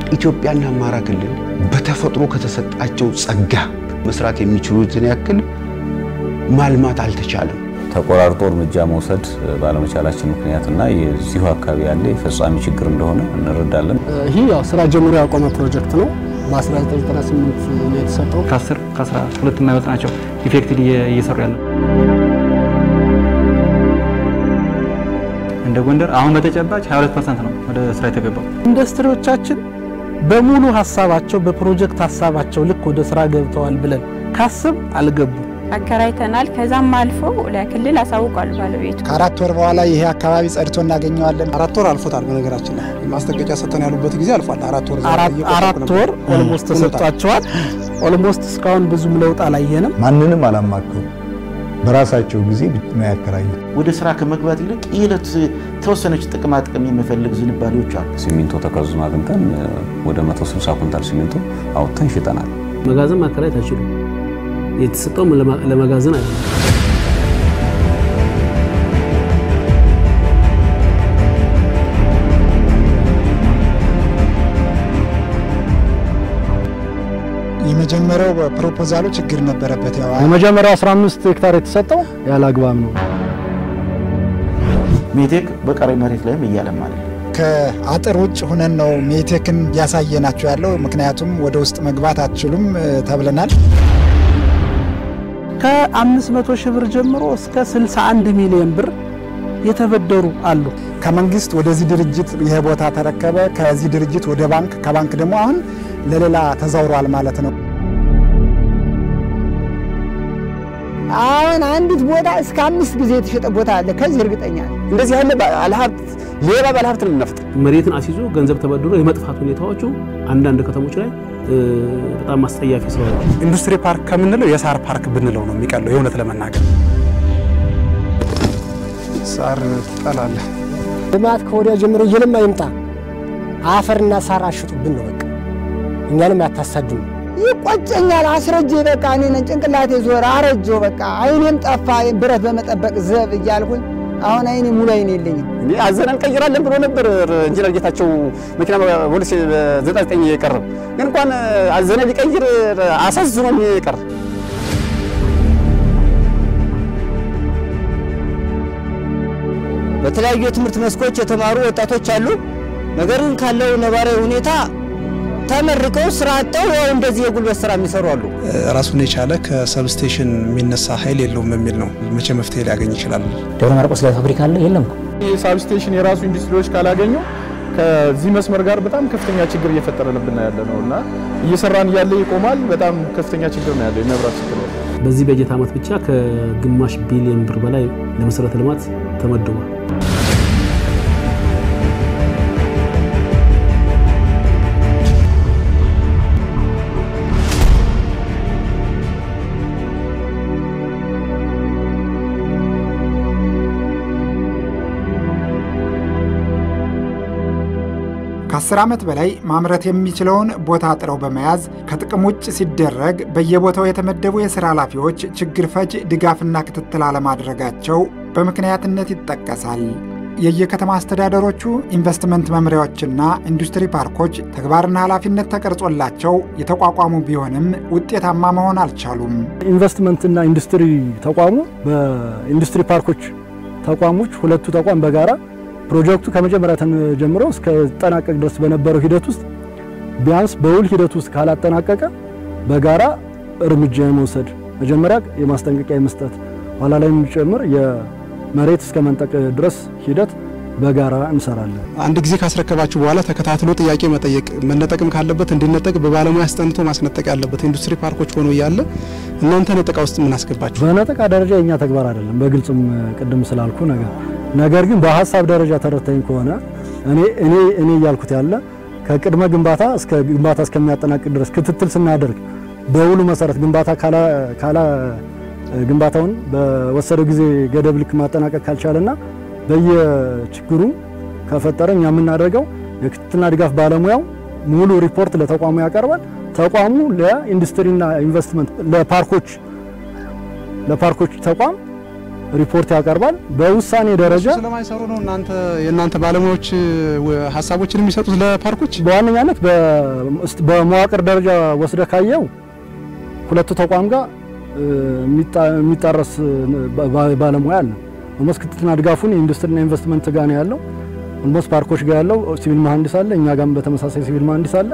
ኢትዮጵያና አማራ ክልል በተፈጥሮ ከተሰጣቸው ጸጋ መስራት የሚችሉትን ያክል ማልማት አልተቻለም። ተቆራርጦ እርምጃ መውሰድ ባለመቻላችን ምክንያትና የዚሁ አካባቢ ያለ የፈጻሚ ችግር እንደሆነ እንረዳለን። ይህ ያው ስራ ጀምሮ ያቆመ ፕሮጀክት ነው። በ1998 ነው የተሰጠው። ከ10 ከ12 የማይወጥ ናቸው ኢፌክቲቭ እየሰሩ ያለ እንደ ጎንደር አሁን በተጨባጭ 22 ፐርሰንት ነው ወደ ስራ የተገባው። ኢንዱስትሪዎቻችን በሙሉ ሀሳባቸው በፕሮጀክት ሀሳባቸው ልክ ወደ ስራ ገብተዋል ብለን ካስብ አልገቡ አከራይተናል። ከዛም አልፎ ለክልል አሳውቋል ባለቤቱ። ከአራት ወር በኋላ ይሄ አካባቢ ጸድቶ እናገኘዋለን። አራት ወር አልፎታል። በነገራችን ላይ ማስጠንቀቂያ ሰጥተን ያሉበት ጊዜ አልፏል። አራት ወር አራት ወር ኦልሞስት ተሰጥቷቸዋል። ኦልሞስት እስካሁን ብዙም ለውጥ አላየንም። ማንንም አላማከሩ በራሳቸው ጊዜ ነው ያከራዩት። ወደ ስራ ከመግባት ይልቅ የዕለት ተወሰነች ጥቅማ ጥቅም የሚፈልግ ዝንባሌዎች አሉ። ሲሚንቶ ተከዙን አግኝተን ወደ 160 ኩንታል ሲሚንቶ አውጥተን ሽጠናል። መጋዘን ማከራየት አይችሉም። የተሰጠውም ለመጋዘን አይደለም። የመጀመሪያው ፕሮፖዛሉ ችግር ነበረበት። ያው የመጀመሪያው 15 ሄክታር የተሰጠው ያለ አግባብ ነው። ሜቴክ በቀሪ መሬት ላይም እያለማ ነው። ከአጥር ውጭ ሁነን ነው ሜቴክን እያሳየናቸው ያለው። ምክንያቱም ወደ ውስጥ መግባት አትችሉም ተብለናል። ከ500 ሺህ ብር ጀምሮ እስከ 61 ሚሊዮን ብር የተበደሩ አሉ። ከመንግስት ወደዚህ ድርጅት ይሄ ቦታ ተረከበ፣ ከዚህ ድርጅት ወደ ባንክ፣ ከባንክ ደግሞ አሁን ለሌላ ተዛውሯል ማለት ነው። አሁን አንዲት ቦታ እስከ አምስት ጊዜ የተሸጠ ቦታ አለ። ከዚህ እርግጠኛ ነኝ። እንደዚህ ያለ ባለሀብት ሌባ ባለሀብት ነው የምንፈጥር። መሬትን አስይዞ ገንዘብ ተበድሮ የመጥፋት ሁኔታዎቹ አንዳንድ ከተሞች ላይ በጣም አስጠያፊ ስለሆነ ኢንዱስትሪ ፓርክ ከምንለው የሳር ፓርክ ብንለው ነው የሚቀለው። የእውነት ለመናገር ሳር ትጠላለህ። ልማት ከወዲያ ጀምሮ እየለማ ይምጣ፣ አፈርና ሳር አሽጡብን ነው በቃ። እኛንም ያታሳድኑ ይቆጨኛል። አስረጄ በቃ እኔ ነኝ ጭንቅላቴ ዞረ፣ አረጆ በቃ አይኔም ጠፋ። ብረት በመጠበቅ ዘብ እያልኩኝ አሁን አይኔ ሙሉ አይኔ የለኝም። እንዴ አዘነ እንቀይራለን ብሎ ነበር ኢንጂነር ጌታቸው መኪና ፖሊስ 99 የቀረብ ግን እንኳን አዘነ ሊቀይር አሳዝኖኝ የቀር በተለያዩ የትምህርት መስኮች የተማሩ ወጣቶች አሉ። ነገር ግን ካለው ነባራዊ ሁኔታ ተመርቀው ስራ አጥተው ያው እንደዚህ የጉልበት ስራ የሚሰሩ አሉ። ራሱን የቻለ ከሰብስቴሽን የሚነሳ ኃይል የለውም የሚል ነው። መቼ መፍትሄ ሊያገኝ ይችላል? ደብረ ማርቆስ ላይ ፋብሪካ አለ የለም። ሳብስቴሽን የራሱ ኢንዱስትሪዎች ካላገኙ ከዚህ መስመር ጋር በጣም ከፍተኛ ችግር እየፈጠረንብን ያለ ነው እና እየሰራን እያለ ይቆማል። በጣም ከፍተኛ ችግር ነው ያለው የመብራት ችግር ነው። በዚህ በጀት ዓመት ብቻ ከግማሽ ቢሊዮን ብር በላይ ለመሰረተ ልማት ተመድቧል። ከአስር ዓመት በላይ ማምረት የሚችለውን ቦታ ጥረው በመያዝ ከጥቅም ውጭ ሲደረግ በየቦታው የተመደቡ የሥራ ኃላፊዎች ችግር ፈጅ ድጋፍና ክትትል አለማድረጋቸው በምክንያትነት ይጠቀሳል። የየከተማ አስተዳደሮቹ ኢንቨስትመንት መምሪያዎችና ኢንዱስትሪ ፓርኮች ተግባርና ኃላፊነት ተቀርጾላቸው የተቋቋሙ ቢሆንም ውጤታማ መሆን አልቻሉም። ኢንቨስትመንትና ኢንዱስትሪ ተቋሙ በኢንዱስትሪ ፓርኮች ተቋሞች ሁለቱ ተቋም በጋራ ፕሮጀክቱ ከመጀመሪያ ጀምሮ እስከ ጠናቀቅ ድረስ በነበረው ሂደት ውስጥ ቢያንስ በውል ሂደት ውስጥ ካላጠናቀቀ በጋራ እርምጃ የመውሰድ መጀመሪያ የማስጠንቀቂያ የመስጠት ኋላ ላይ የሚጨምር የመሬት እስከ መንጠቅ ድረስ ሂደት በጋራ እንሰራለን። አንድ ጊዜ ካስረከባችሁ በኋላ ተከታትሎ ጥያቄ መጠየቅ፣ መነጠቅም ካለበት እንዲነጠቅ በባለሙያ አስጠንቶ ማስነጠቅ ያለበት ኢንዱስትሪ ፓርኮች ሆኖ እያለ እናንተ ነጠቃ ውስጥ ምን አስገባችሁ? በነጠቃ ደረጃ የኛ ተግባር አይደለም፣ በግልጽም ቅድም ስላልኩ ነገር ነገር ግን በሀሳብ ደረጃ ተረድተኝ ከሆነ እኔ እኔ እኔ እያልኩት ያለ ከቅድመ ግንባታ እስከ ግንባታ እስከሚያጠናቅቅ ድረስ ክትትል ስናደርግ በውሉ መሰረት ግንባታ ካላ ካላ ግንባታውን በወሰደው ጊዜ ገደብ ልክ ማጠናቀቅ ካልቻለና በየችግሩ ከፈጠረ እኛ የምናደርገው የክትትልና ድጋፍ ባለሙያው ሙሉ ሪፖርት ለተቋሙ ያቀርባል። ተቋሙ ለኢንዱስትሪና ኢንቨስትመንት ለፓርኮች ለፓርኮች ተቋም ሪፖርት ያቀርባል። በውሳኔ ደረጃ ስለማይሰሩ ነው እናንተ የእናንተ ባለሙያዎች ሀሳቦችን የሚሰጡት ለፓርኮች በዋነኛነት በመዋቅር ደረጃ ወስደ ካየው ሁለቱ ተቋም ጋር የሚጣረስ ባለሙያ አለ። ኦልሞስት ክትትልና ድጋፉን የኢንዱስትሪና ኢንቨስትመንት ጋር ነው ያለው። ኦልሞስት ፓርኮች ጋር ያለው ሲቪል መሀንዲስ አለ፣ እኛ ጋርም በተመሳሳይ ሲቪል መሀንዲስ አለ።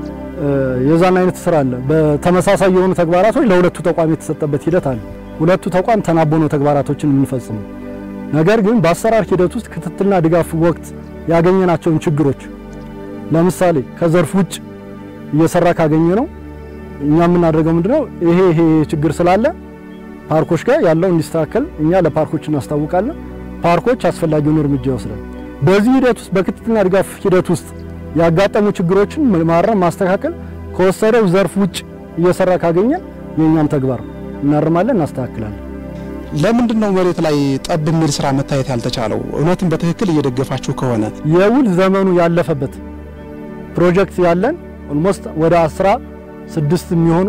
የዛን አይነት ስራ አለ። በተመሳሳይ የሆኑ ተግባራቶች ለሁለቱ ተቋም የተሰጠበት ሂደት አለ። ሁለቱ ተቋም ተናቦ ነው ተግባራቶችን የምንፈጽመው። ነገር ግን በአሰራር ሂደት ውስጥ ክትትልና ድጋፍ ወቅት ያገኘናቸውን ችግሮች ለምሳሌ ከዘርፍ ውጭ እየሰራ ካገኘ ነው እኛ የምናደርገው ምንድነው ይሄ ይሄ ችግር ስላለ ፓርኮች ጋር ያለው እንዲስተካከል እኛ ለፓርኮች እናስታውቃለን። ፓርኮች አስፈላጊውን እርምጃ ይወስዳል። በዚህ ሂደት ውስጥ በክትትልና ድጋፍ ሂደት ውስጥ ያጋጠሙ ችግሮችን ማረም፣ ማስተካከል ከወሰደው ዘርፍ ውጭ እየሰራ ካገኘን የእኛም ተግባር እናርማለን፣ እናስተካክላለን። ለምንድን ነው መሬት ላይ ጠብ የሚል ስራ መታየት ያልተቻለው? እውነትም በትክክል እየደገፋችሁ ከሆነ የውል ዘመኑ ያለፈበት ፕሮጀክት ያለን ኦልሞስት ወደ አስራ ስድስት የሚሆኑ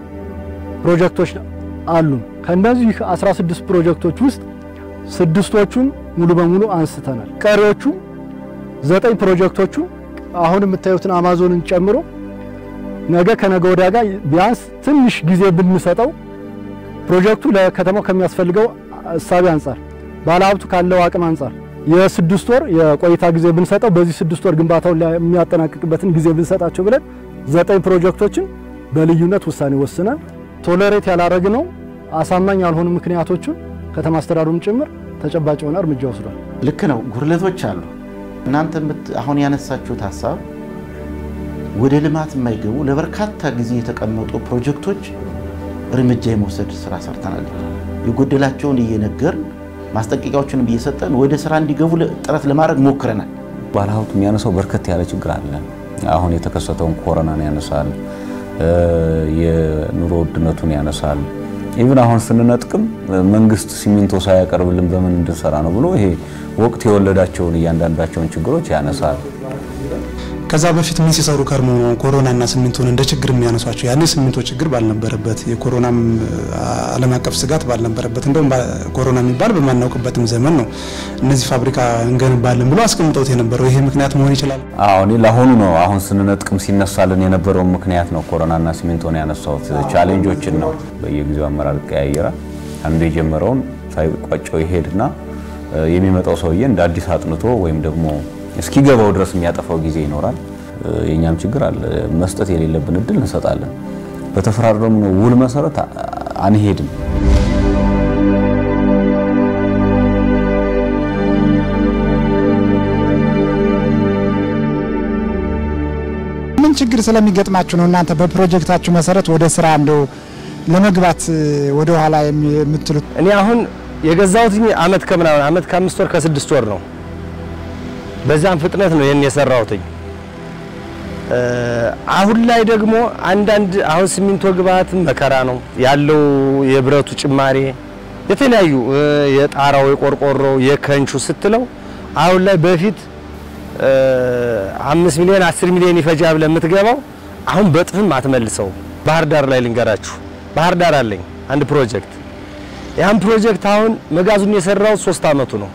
ፕሮጀክቶች አሉ። ከእነዚህ 16 ፕሮጀክቶች ውስጥ ስድስቶቹን ሙሉ በሙሉ አንስተናል። ቀሪዎቹ ዘጠኝ ፕሮጀክቶቹ አሁን የምታዩትን አማዞንን ጨምሮ ነገ ከነገ ወዲያ ጋር ቢያንስ ትንሽ ጊዜ ብንሰጠው ፕሮጀክቱ ለከተማው ከሚያስፈልገው እሳቤ አንጻር ባለሀብቱ ካለው አቅም አንጻር የስድስት ወር የቆይታ ጊዜ ብንሰጠው በዚህ ስድስት ወር ግንባታውን የሚያጠናቅቅበትን ጊዜ ብንሰጣቸው ብለን ዘጠኝ ፕሮጀክቶችን በልዩነት ውሳኔ ወስነን ቶለሬት ያላረግነው አሳማኝ ያልሆኑ ምክንያቶችን ከተማ አስተዳደሩም ጭምር ተጨባጭ የሆነ እርምጃ ወስዷል። ልክ ነው። ጉድለቶች አሉ። እናንተ አሁን ያነሳችሁት ሀሳብ ወደ ልማት የማይገቡ ለበርካታ ጊዜ የተቀመጡ ፕሮጀክቶች እርምጃ የመውሰድ ስራ ሰርተናል። የጎደላቸውን እየነገርን ማስጠንቀቂያዎችንም እየሰጠን ወደ ስራ እንዲገቡ ጥረት ለማድረግ ሞክረናል። ባለሀብቱ የሚያነሳው በርከት ያለ ችግር አለ። አሁን የተከሰተውን ኮሮናን ያነሳል፣ የኑሮ ውድነቱን ያነሳል። ኢቭን አሁን ስንነጥቅም መንግስት ሲሚንቶ ሳያቀርብልን በምን እንድንሰራ ነው ብሎ ይሄ ወቅት የወለዳቸውን እያንዳንዳቸውን ችግሮች ያነሳል። ከዛ በፊት ምን ሲሰሩ ከርሞ ነው ኮሮናና ሲሚንቶን እንደ ችግር የሚያነሷቸው? ያኔ ሲሚንቶ ችግር ባልነበረበት የኮሮናም ዓለም አቀፍ ስጋት ባልነበረበት እንደውም ኮሮና የሚባል በማናውቅበትም ዘመን ነው እነዚህ ፋብሪካ እንገነባለን ብሎ አስቀምጠውት የነበረው። ይሄ ምክንያት መሆን ይችላል። አዎ እኔ ለአሁኑ ነው አሁን ስንነጥቅም ሲነሳልን የነበረውን ምክንያት ነው ኮሮናና ሲሚንቶን ያነሳሁት። ቻሌንጆችን ነው በየጊዜው አመራር ይቀያየራል። አንዱ የጀመረውን ሳይቋጨው ይሄድና የሚመጣው ሰውዬ እንደ አዲስ አጥንቶ ወይም ደግሞ እስኪገባው ድረስ የሚያጠፋው ጊዜ ይኖራል። የእኛም ችግር አለ። መስጠት የሌለብን እድል እንሰጣለን። በተፈራረምነው ውል መሰረት አንሄድም። ምን ችግር ስለሚገጥማችሁ ነው እናንተ በፕሮጀክታችሁ መሰረት ወደ ስራ እንደው ለመግባት ወደ ኋላ የምትሉት? እኔ አሁን የገዛሁት አመት ከምናምን አመት ከአምስት ወር ከስድስት ወር ነው። በዛም ፍጥነት ነው ይህን የሰራሁትኝ። አሁን ላይ ደግሞ አንዳንድ አሁን ሲሚንቶ ግብአት መከራ ነው ያለው፣ የብረቱ ጭማሬ፣ የተለያዩ የጣራው፣ የቆርቆሮው፣ የከንቹ ስትለው አሁን ላይ በፊት አምስት ሚሊዮን አስር ሚሊዮን ይፈጃ ብለህ የምትገባው አሁን በጥፍም አትመልሰው። ባህር ዳር ላይ ልንገራችሁ፣ ባህር ዳር አለኝ አንድ ፕሮጀክት። ያን ፕሮጀክት አሁን መጋዙን የሰራው ሶስት አመቱ ነው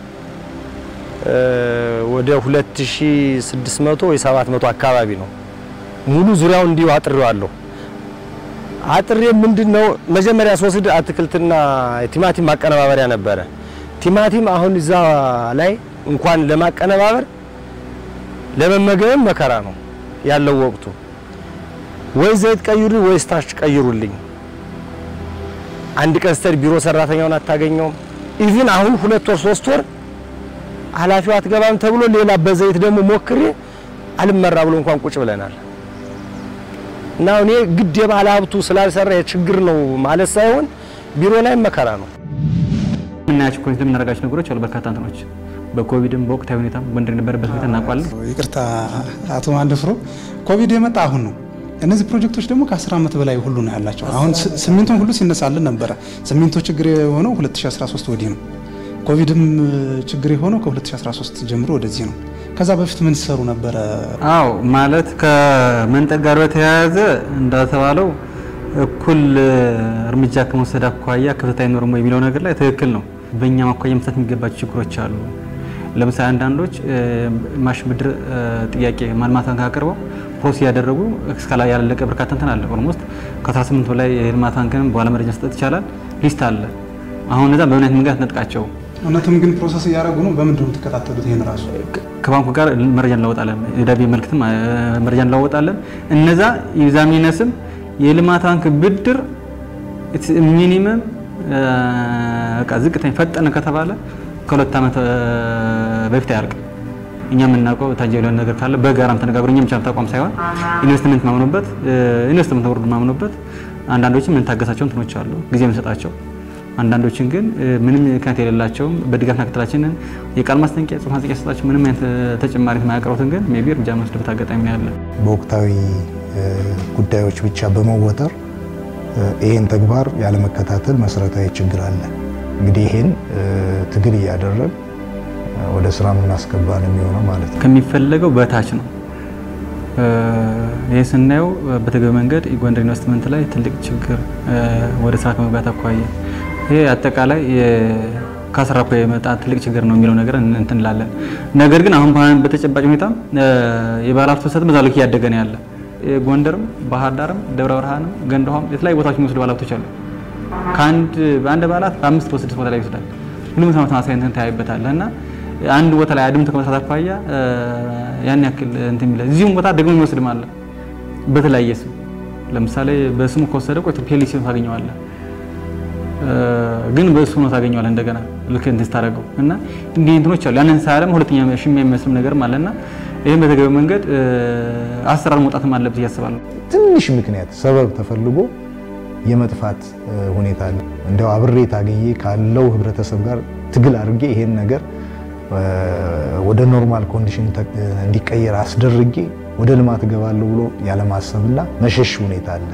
ወደ 2600 ወይ 700 አካባቢ ነው። ሙሉ ዙሪያውን እንዲሁ አጥሬዋለሁ። አጥሬ ምንድነው መጀመሪያ ስወስድ አትክልትና ቲማቲም ማቀነባበሪያ ነበረ። ቲማቲም አሁን እዛ ላይ እንኳን ለማቀነባበር ለመመገብም መከራ ነው ያለው ወቅቱ። ወይ ዘይት ቀይሩልኝ ወይ ስታርች ቀይሩልኝ። አንድ ቀን ስትሄድ ቢሮ ሰራተኛውን አታገኘውም። ኢቭን አሁን ሁለት ወር ሶስት ወር ኃላፊው አትገባም ተብሎ ሌላ በዘይት ደግሞ ሞክሬ አልመራ ብሎ እንኳን ቁጭ ብለናል። እና እኔ ግድ የባለ ሀብቱ ስላልሰራ የችግር ነው ማለት ሳይሆን ቢሮ ላይ መከራ ነው። የምናያቸው ኮሚቴ የምናደርጋቸው ነገሮች አሉ። በርካታ እንትኖች በኮቪድም በወቅታዊ ሁኔታም ጎንደር የነበረበት ሁኔታ እናውቃለን። ይቅርታ አቶ ማንደፍሮ ኮቪድ የመጣ አሁን ነው። እነዚህ ፕሮጀክቶች ደግሞ ከ10 ዓመት በላይ ሁሉ ነው ያላቸው። አሁን ሲሚንቶን ሁሉ ሲነሳልን ነበረ። ሲሚንቶ ችግር የሆነው 2013 ወዲህ ነው። ኮቪድም ችግር የሆነው ከ2013 ጀምሮ ወደዚህ ነው። ከዛ በፊት ምን ሲሰሩ ነበረ? አዎ ማለት ከመንጠቅ ጋር በተያያዘ እንደተባለው እኩል እርምጃ ከመውሰድ አኳያ ክፍተት አይኖርም ወይ የሚለው ነገር ላይ ትክክል ነው። በእኛ ማኳያ መፍታት የሚገባቸው ችግሮች አሉ። ለምሳሌ አንዳንዶች ማሽን ብድር ጥያቄ ማልማት ባንክ አቅርበው ፕሮሰስ ያደረጉ እስካላ ያላለቀ በርካታ እንትን አለ። ኦልሞስት ከ18 በላይ የልማት ባንክንም በኋላ መረጃ መስጠት ይቻላል። ሊስት አለ። አሁን እነዛ በምን አይነት መንገድ ነጥቃቸው እውነትም ግን ፕሮሰስ እያደረጉ ነው። በምንድን ነው የምትከታተሉት? ይሄን ራሱ ከባንኩ ጋር መረጃ እንለወጣለን። የዳቢ መልክትም መረጃ እንለወጣለን። እነዛ ይብዛም ይነስም የልማት ባንክ ብድር ሚኒመም በቃ ዝቅተኛ ፈጠነ ከተባለ ከሁለት ዓመት በፊት አያልቅም። እኛ የምናውቀው ታንጀብል የሆነ ነገር ካለ በጋራም ተነጋግሮ እኛ ብቻ ተቋም ሳይሆን ኢንቨስትመንት ማምኖበት ኢንቨስትመንት ቦርድ ማምኖበት አንዳንዶችም የምንታገሳቸው እንትኖች አሉ ጊዜ የምንሰጣቸው አንዳንዶችን ግን ምንም ምክንያት የሌላቸውም በድጋፍና ክትትላችንን የቃል ማስጠንቀቂያ ጽሁፍ ማስጠንቀቂያ ሰጣቸው ምንም አይነት ተጨማሪ የማያቀርቡትን ግን ሜይ ቢ እርምጃ የምንወስድበት አጋጣሚ ነው ያለ። በወቅታዊ ጉዳዮች ብቻ በመወጠር ይህን ተግባር ያለመከታተል መሰረታዊ ችግር አለ። እንግዲህ ይህን ትግል እያደረግ ወደ ስራ የምናስገባ ነው የሚሆነው ማለት ነው። ከሚፈለገው በታች ነው። ይህ ስናየው በተገቢ መንገድ የጎንደር ኢንቨስትመንት ላይ ትልቅ ችግር ወደ ስራ ከመግባት አኳያ ይሄ አጠቃላይ ከስራ እኮ የመጣ ትልቅ ችግር ነው የሚለው ነገር እንትን እንላለን። ነገር ግን አሁን በተጨባጭ ሁኔታ የባለሀብት ፍሰትም በዛ ልክ እያደገ ነው ያለ። ጎንደርም፣ ባህር ዳርም፣ ደብረ ብርሃንም፣ ገንደ ውሃም የተለያዩ ቦታዎች የሚወስዱ ባለሀብቶች አሉ። ከአንድ በአንድ ባለሀብት በአምስት በስድስት ቦታ ላይ ይወስዳል። ሁሉም ተመሳሳይ እንትን ታያይበታለህ እና አንድ ቦታ ላይ አድምቶ ከመስራት አኳያ ያን ያክል እንትን የሚለ እዚሁም ቦታ ደግሞ የሚወስድም አለ በተለያየ ስም ለምሳሌ በስሙ ከወሰደ ቆይቶ ፔሊሲ ታገኘዋለህ ግን በእሱ ነው ታገኘዋለህ እንደገና ልክ እንትን ስታደርገው እና እንዲህ እንትኖች አሉ። ያንን ሳያለም ሁለተኛ ሽሚያ የሚመስልም ነገርም አለና ይህም በተገቢ መንገድ አሰራር መውጣትም አለበት እያስባለሁ። ትንሽ ምክንያት ሰበብ ተፈልጎ የመጥፋት ሁኔታ አለ። እንዲያው አብሬ ታገዬ ካለው ህብረተሰብ ጋር ትግል አድርጌ ይሄን ነገር ወደ ኖርማል ኮንዲሽን እንዲቀየር አስደርጌ ወደ ልማት እገባለሁ ብሎ ያለማሰብና መሸሽ ሁኔታ አለ።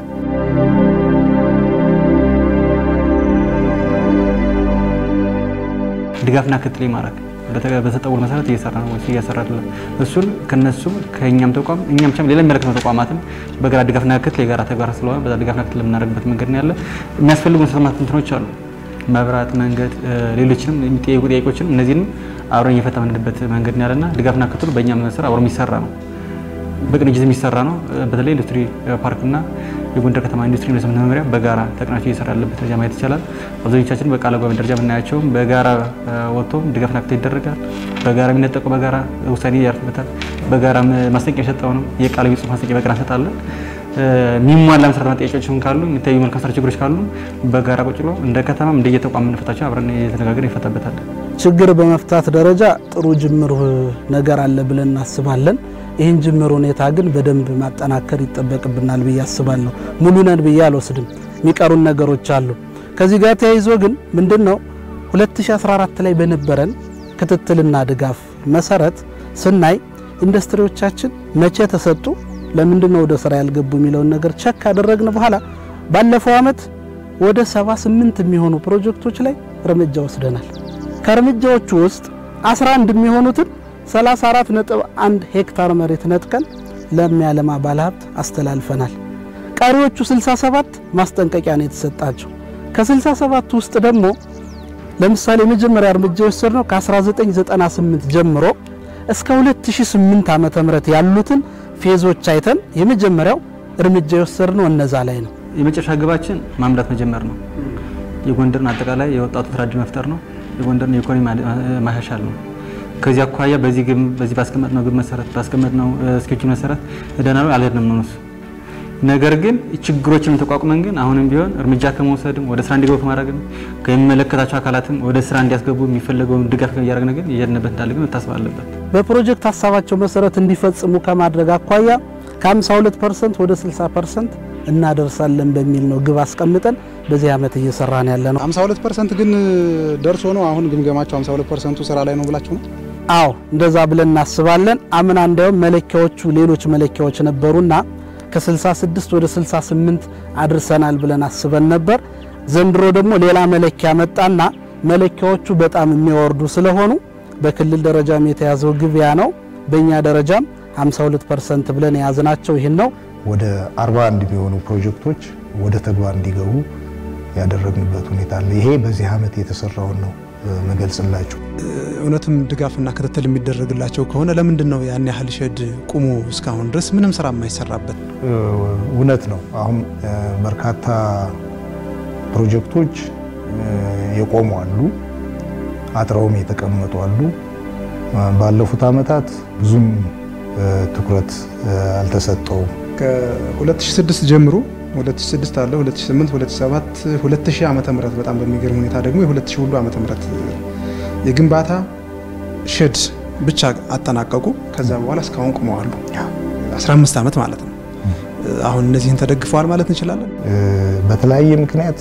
ድጋፍና ክትትል ማድረግ በተጠውል መሰረት እየሰራ ነው ወይስ እየሰራ አይደለም? እሱን ከነሱም ከእኛም ተቋም እኛም ብቻም ሌላ የሚመለከተው ተቋማትም በጋራ ድጋፍና ክትትል የጋራ ተግባር ስለሆነ በዛ ድጋፍና ክትትል የምናደርግበት መንገድ ነው ያለ። የሚያስፈልጉ መሰረተ እንትኖች አሉ፣ መብራት፣ መንገድ፣ ሌሎችንም የሚጠየቁ ጥያቄዎችንም እነዚህንም አብረን እየፈታ የምንሄድበት መንገድ ነው ያለና ድጋፍና ክትትሉ በእኛ መሰረት አብሮ የሚሰራ ነው፣ በቅንጅት የሚሰራ ነው። በተለይ ኢንዱስትሪ ፓርክና የጎንደር ከተማ ኢንዱስትሪ ኢንቨስትመንት መመሪያ በጋራ ተቀናጅቶ እየሰራ ያለበት ደረጃ ማየት ይቻላል። አብዛኞቻችን በቃለ ጉባኤ ደረጃ የምናያቸውም በጋራ ወጥቶ ድጋፍና ክትትል ይደረጋል። በጋራ የሚነጠቁ በጋራ ውሳኔ ያርፍበታል። በጋራ ማስጠንቀቂያ የሰጠውንም የቃል ጽሁፍ ማስጠንቀቂያ በጋራ እንሰጣለን። የሚሟላ መሰረታዊ ጥያቄዎችም ካሉ የሚታዩ መልካም ስራ ችግሮች ካሉ በጋራ ቁጭ ብሎ እንደ ከተማም እንደየተቋም የምንፈታቸው አብረን የተነጋገርን ይፈታበታል። ችግር በመፍታት ደረጃ ጥሩ ጅምር ነገር አለ ብለን እናስባለን። ይህን ጅምር ሁኔታ ግን በደንብ ማጠናከር ይጠበቅብናል ብዬ አስባለሁ። ሙሉ ነን ብዬ አልወስድም። የሚቀሩን ነገሮች አሉ። ከዚህ ጋር ተያይዞ ግን ምንድን ነው 2014 ላይ በነበረን ክትትልና ድጋፍ መሰረት ስናይ ኢንዱስትሪዎቻችን መቼ ተሰጡ፣ ለምንድን ነው ወደ ስራ ያልገቡ የሚለውን ነገር ቸክ ካደረግን በኋላ ባለፈው ዓመት ወደ 78 የሚሆኑ ፕሮጀክቶች ላይ እርምጃ ወስደናል። ከእርምጃዎቹ ውስጥ 11 የሚሆኑትን 34.1 ሄክታር መሬት ነጥቀን ለሚያለማ ባለሀብት አስተላልፈናል። ቀሪዎቹ 67 ማስጠንቀቂያ ነው የተሰጣቸው። ከ67 ውስጥ ደግሞ ለምሳሌ የመጀመሪያ እርምጃ የወሰድነው ከ1998 ጀምሮ እስከ 2008 ዓመተ ምህረት ያሉትን ፌዞች አይተን የመጀመሪያው እርምጃ የወሰድነው እነዛ ላይ ነው። የመጨረሻ ግባችን ማምረት መጀመር ነው። የጎንደርን አጠቃላይ የወጣቱ ስራ ዕድል መፍጠር ነው። የጎንደርን የኢኮኖሚ ማሻሻል ነው። ከዚህ አኳያ በዚህ ግብ በዚህ ባስቀመጥነው ግብ መሰረት ባስቀመጥነው ስኬጁል መሰረት ሄደናል አልሄድንም ነው እሱ። ነገር ግን ችግሮችን ተቋቁመን ግን አሁንም ቢሆን እርምጃ ከመውሰድም ወደ ስራ እንዲገቡ ከማድረግም ከሚመለከታቸው አካላትም ወደ ስራ እንዲያስገቡ የሚፈለገውን ድጋፍ እያደረግን ግን እየሄድንበት እንዳለ ግን መታሰብ አለበት። በፕሮጀክት ሀሳባቸው መሰረት እንዲፈጽሙ ከማድረግ አኳያ ከ52 ፐርሰንት ወደ 60 ፐርሰንት እናደርሳለን በሚል ነው ግብ አስቀምጠን በዚህ ዓመት እየሰራን ያለ ነው። 52 ፐርሰንት ግን ደርሶ ነው አሁን ግምገማቸው 52 ፐርሰንቱ ስራ ላይ ነው ብላችሁ ነው? አዎ እንደዛ ብለን እናስባለን። አምና እንዲያውም መለኪያዎቹ ሌሎች መለኪያዎች ነበሩና ከ66 ወደ 68 አድርሰናል ብለን አስበን ነበር። ዘንድሮ ደግሞ ሌላ መለኪያ መጣና መለኪያዎቹ በጣም የሚወርዱ ስለሆኑ በክልል ደረጃም የተያዘው ግብ ያ ነው። በእኛ ደረጃም 52 ፐርሰንት ብለን የያዝናቸው ይህን ነው። ወደ 41 የሚሆኑ ፕሮጀክቶች ወደ ተግባር እንዲገቡ ያደረግንበት ሁኔታ አለ። ይሄ በዚህ ዓመት የተሰራውን ነው መገልጽላችሁ። እውነትም ድጋፍና ክትትል የሚደረግላቸው ከሆነ ለምንድን ነው ያን ያህል ሼድ ቁሞ እስካሁን ድረስ ምንም ስራ የማይሰራበት? እውነት ነው። አሁን በርካታ ፕሮጀክቶች የቆሙ አሉ፣ አጥረውም የተቀመጡ አሉ። ባለፉት ዓመታት ብዙም ትኩረት አልተሰጠውም። ከ2006 ጀምሮ 2006 አለ 2008 2007 2000 ዓመተ ምህረት በጣም በሚገርም ሁኔታ ደግሞ የ2000 ሁሉ ዓመተ ምህረት የግንባታ ሼድ ብቻ አጠናቀቁ። ከዛ በኋላ እስካሁን ቁመዋሉ። 15 ዓመት ማለት ነው። አሁን እነዚህን ተደግፈዋል ማለት እንችላለን። በተለያየ ምክንያት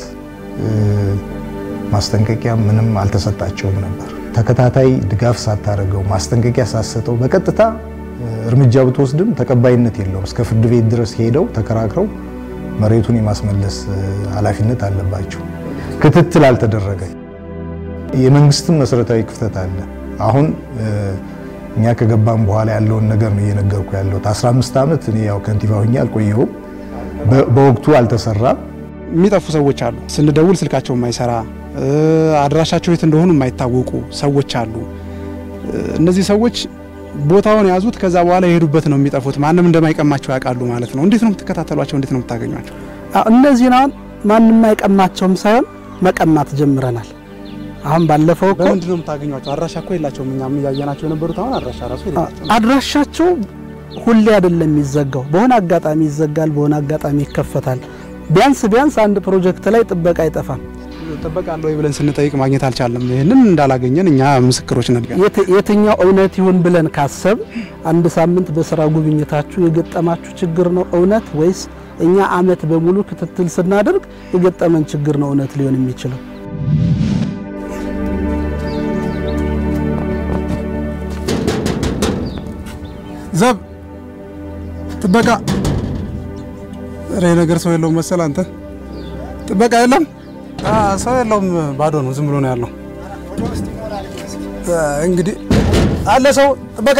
ማስጠንቀቂያ ምንም አልተሰጣቸውም ነበር። ተከታታይ ድጋፍ ሳታደርገው ማስጠንቀቂያ ሳሰጠው በቀጥታ እርምጃ ብትወስድም ተቀባይነት የለውም። እስከ ፍርድ ቤት ድረስ ሄደው ተከራክረው መሬቱን የማስመለስ ኃላፊነት አለባቸው። ክትትል አልተደረገ። የመንግስትም መሰረታዊ ክፍተት አለ። አሁን እኛ ከገባም በኋላ ያለውን ነገር ነው እየነገርኩ ያለሁት። 15 ዓመት እኔ ያው ከንቲባ ሆኜ አልቆየሁም። በወቅቱ አልተሰራም። የሚጠፉ ሰዎች አሉ። ስንደውል ስልካቸው የማይሰራ አድራሻቸው የት እንደሆኑ የማይታወቁ ሰዎች አሉ። እነዚህ ሰዎች ቦታውን የያዙት ከዛ በኋላ የሄዱበት ነው የሚጠፉት። ማንም እንደማይቀማቸው ያውቃሉ ማለት ነው። እንዴት ነው የምትከታተሏቸው? እንዴት ነው የምታገኟቸው? እነዚህን አሁን ማንም አይቀማቸውም ሳይሆን መቀማት ጀምረናል። አሁን ባለፈው እኮ በምንድን ነው የምታገኟቸው? አድራሻ እኮ የላቸውም። እኛም እያየናቸው የነበሩት አሁን አድራሻ ራሱ የላቸውም። አድራሻቸው ሁሌ አይደለም የሚዘጋው፣ በሆነ አጋጣሚ ይዘጋል፣ በሆነ አጋጣሚ ይከፈታል። ቢያንስ ቢያንስ አንድ ፕሮጀክት ላይ ጥበቃ አይጠፋም። ጥበቃ አለ ወይ ብለን ስንጠይቅ ማግኘት አልቻለም። ይህንን እንዳላገኘን እኛ ምስክሮች ነን። የትኛው እውነት ይሁን ብለን ካሰብ አንድ ሳምንት በስራ ጉብኝታችሁ የገጠማችሁ ችግር ነው እውነት ወይስ እኛ አመት በሙሉ ክትትል ስናደርግ የገጠመን ችግር ነው እውነት ሊሆን የሚችለው? ዘብ ጥበቃ ሬ ነገር ሰው የለውም መሰል አንተ ጥበቃ የለም ሰው የለውም ባዶ ነው ዝም ብሎ ነው ያለው እንግዲህ አለ ሰው ጥበቃ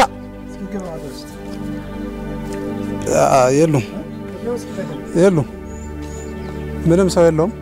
የሉም የሉም ምንም ሰው የለውም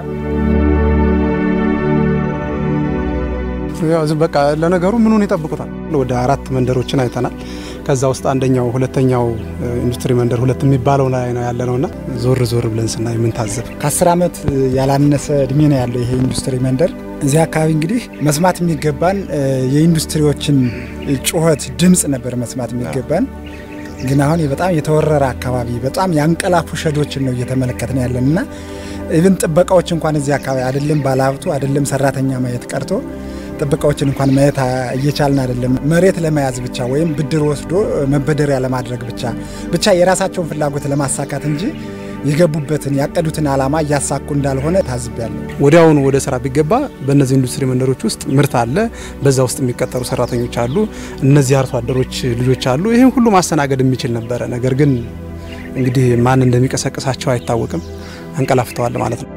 ያው ዝም በቃ ለነገሩ ምኑን ይጠብቁታል ወደ አራት መንደሮችን አይተናል ከዛ ውስጥ አንደኛው ሁለተኛው ኢንዱስትሪ መንደር ሁለት የሚባለው ላይ ነው ያለ ነውና ዞር ዞር ብለን ስናይ ምን ታዘብ ከአስር ዓመት ያላነሰ እድሜ ነው ያለው ይሄ ኢንዱስትሪ መንደር። እዚህ አካባቢ እንግዲህ መስማት የሚገባን የኢንዱስትሪዎችን ጩኸት ድምፅ ነበር መስማት የሚገባን። ግን አሁን በጣም የተወረረ አካባቢ በጣም ያንቀላፉ ሸዶችን ነው እየተመለከትን ያለን እና ኢቭን ጥበቃዎች እንኳን እዚህ አካባቢ አይደለም ባለሀብቱ አይደለም ሰራተኛ ማየት ቀርቶ ጥበቃዎችን እንኳን ማየት እየቻልን አይደለም። መሬት ለመያዝ ብቻ ወይም ብድር ወስዶ መበደሪያ ለማድረግ ብቻ ብቻ የራሳቸውን ፍላጎት ለማሳካት እንጂ የገቡበትን ያቀዱትን ዓላማ እያሳኩ እንዳልሆነ ታዝቤያለሁ። ወዲያውኑ ወደ ስራ ቢገባ በእነዚህ ኢንዱስትሪ መንደሮች ውስጥ ምርት አለ፣ በዛ ውስጥ የሚቀጠሩ ሰራተኞች አሉ፣ እነዚህ አርሶ አደሮች ልጆች አሉ። ይህን ሁሉ ማስተናገድ የሚችል ነበረ። ነገር ግን እንግዲህ ማን እንደሚቀሰቅሳቸው አይታወቅም። አንቀላፍተዋል ማለት ነው።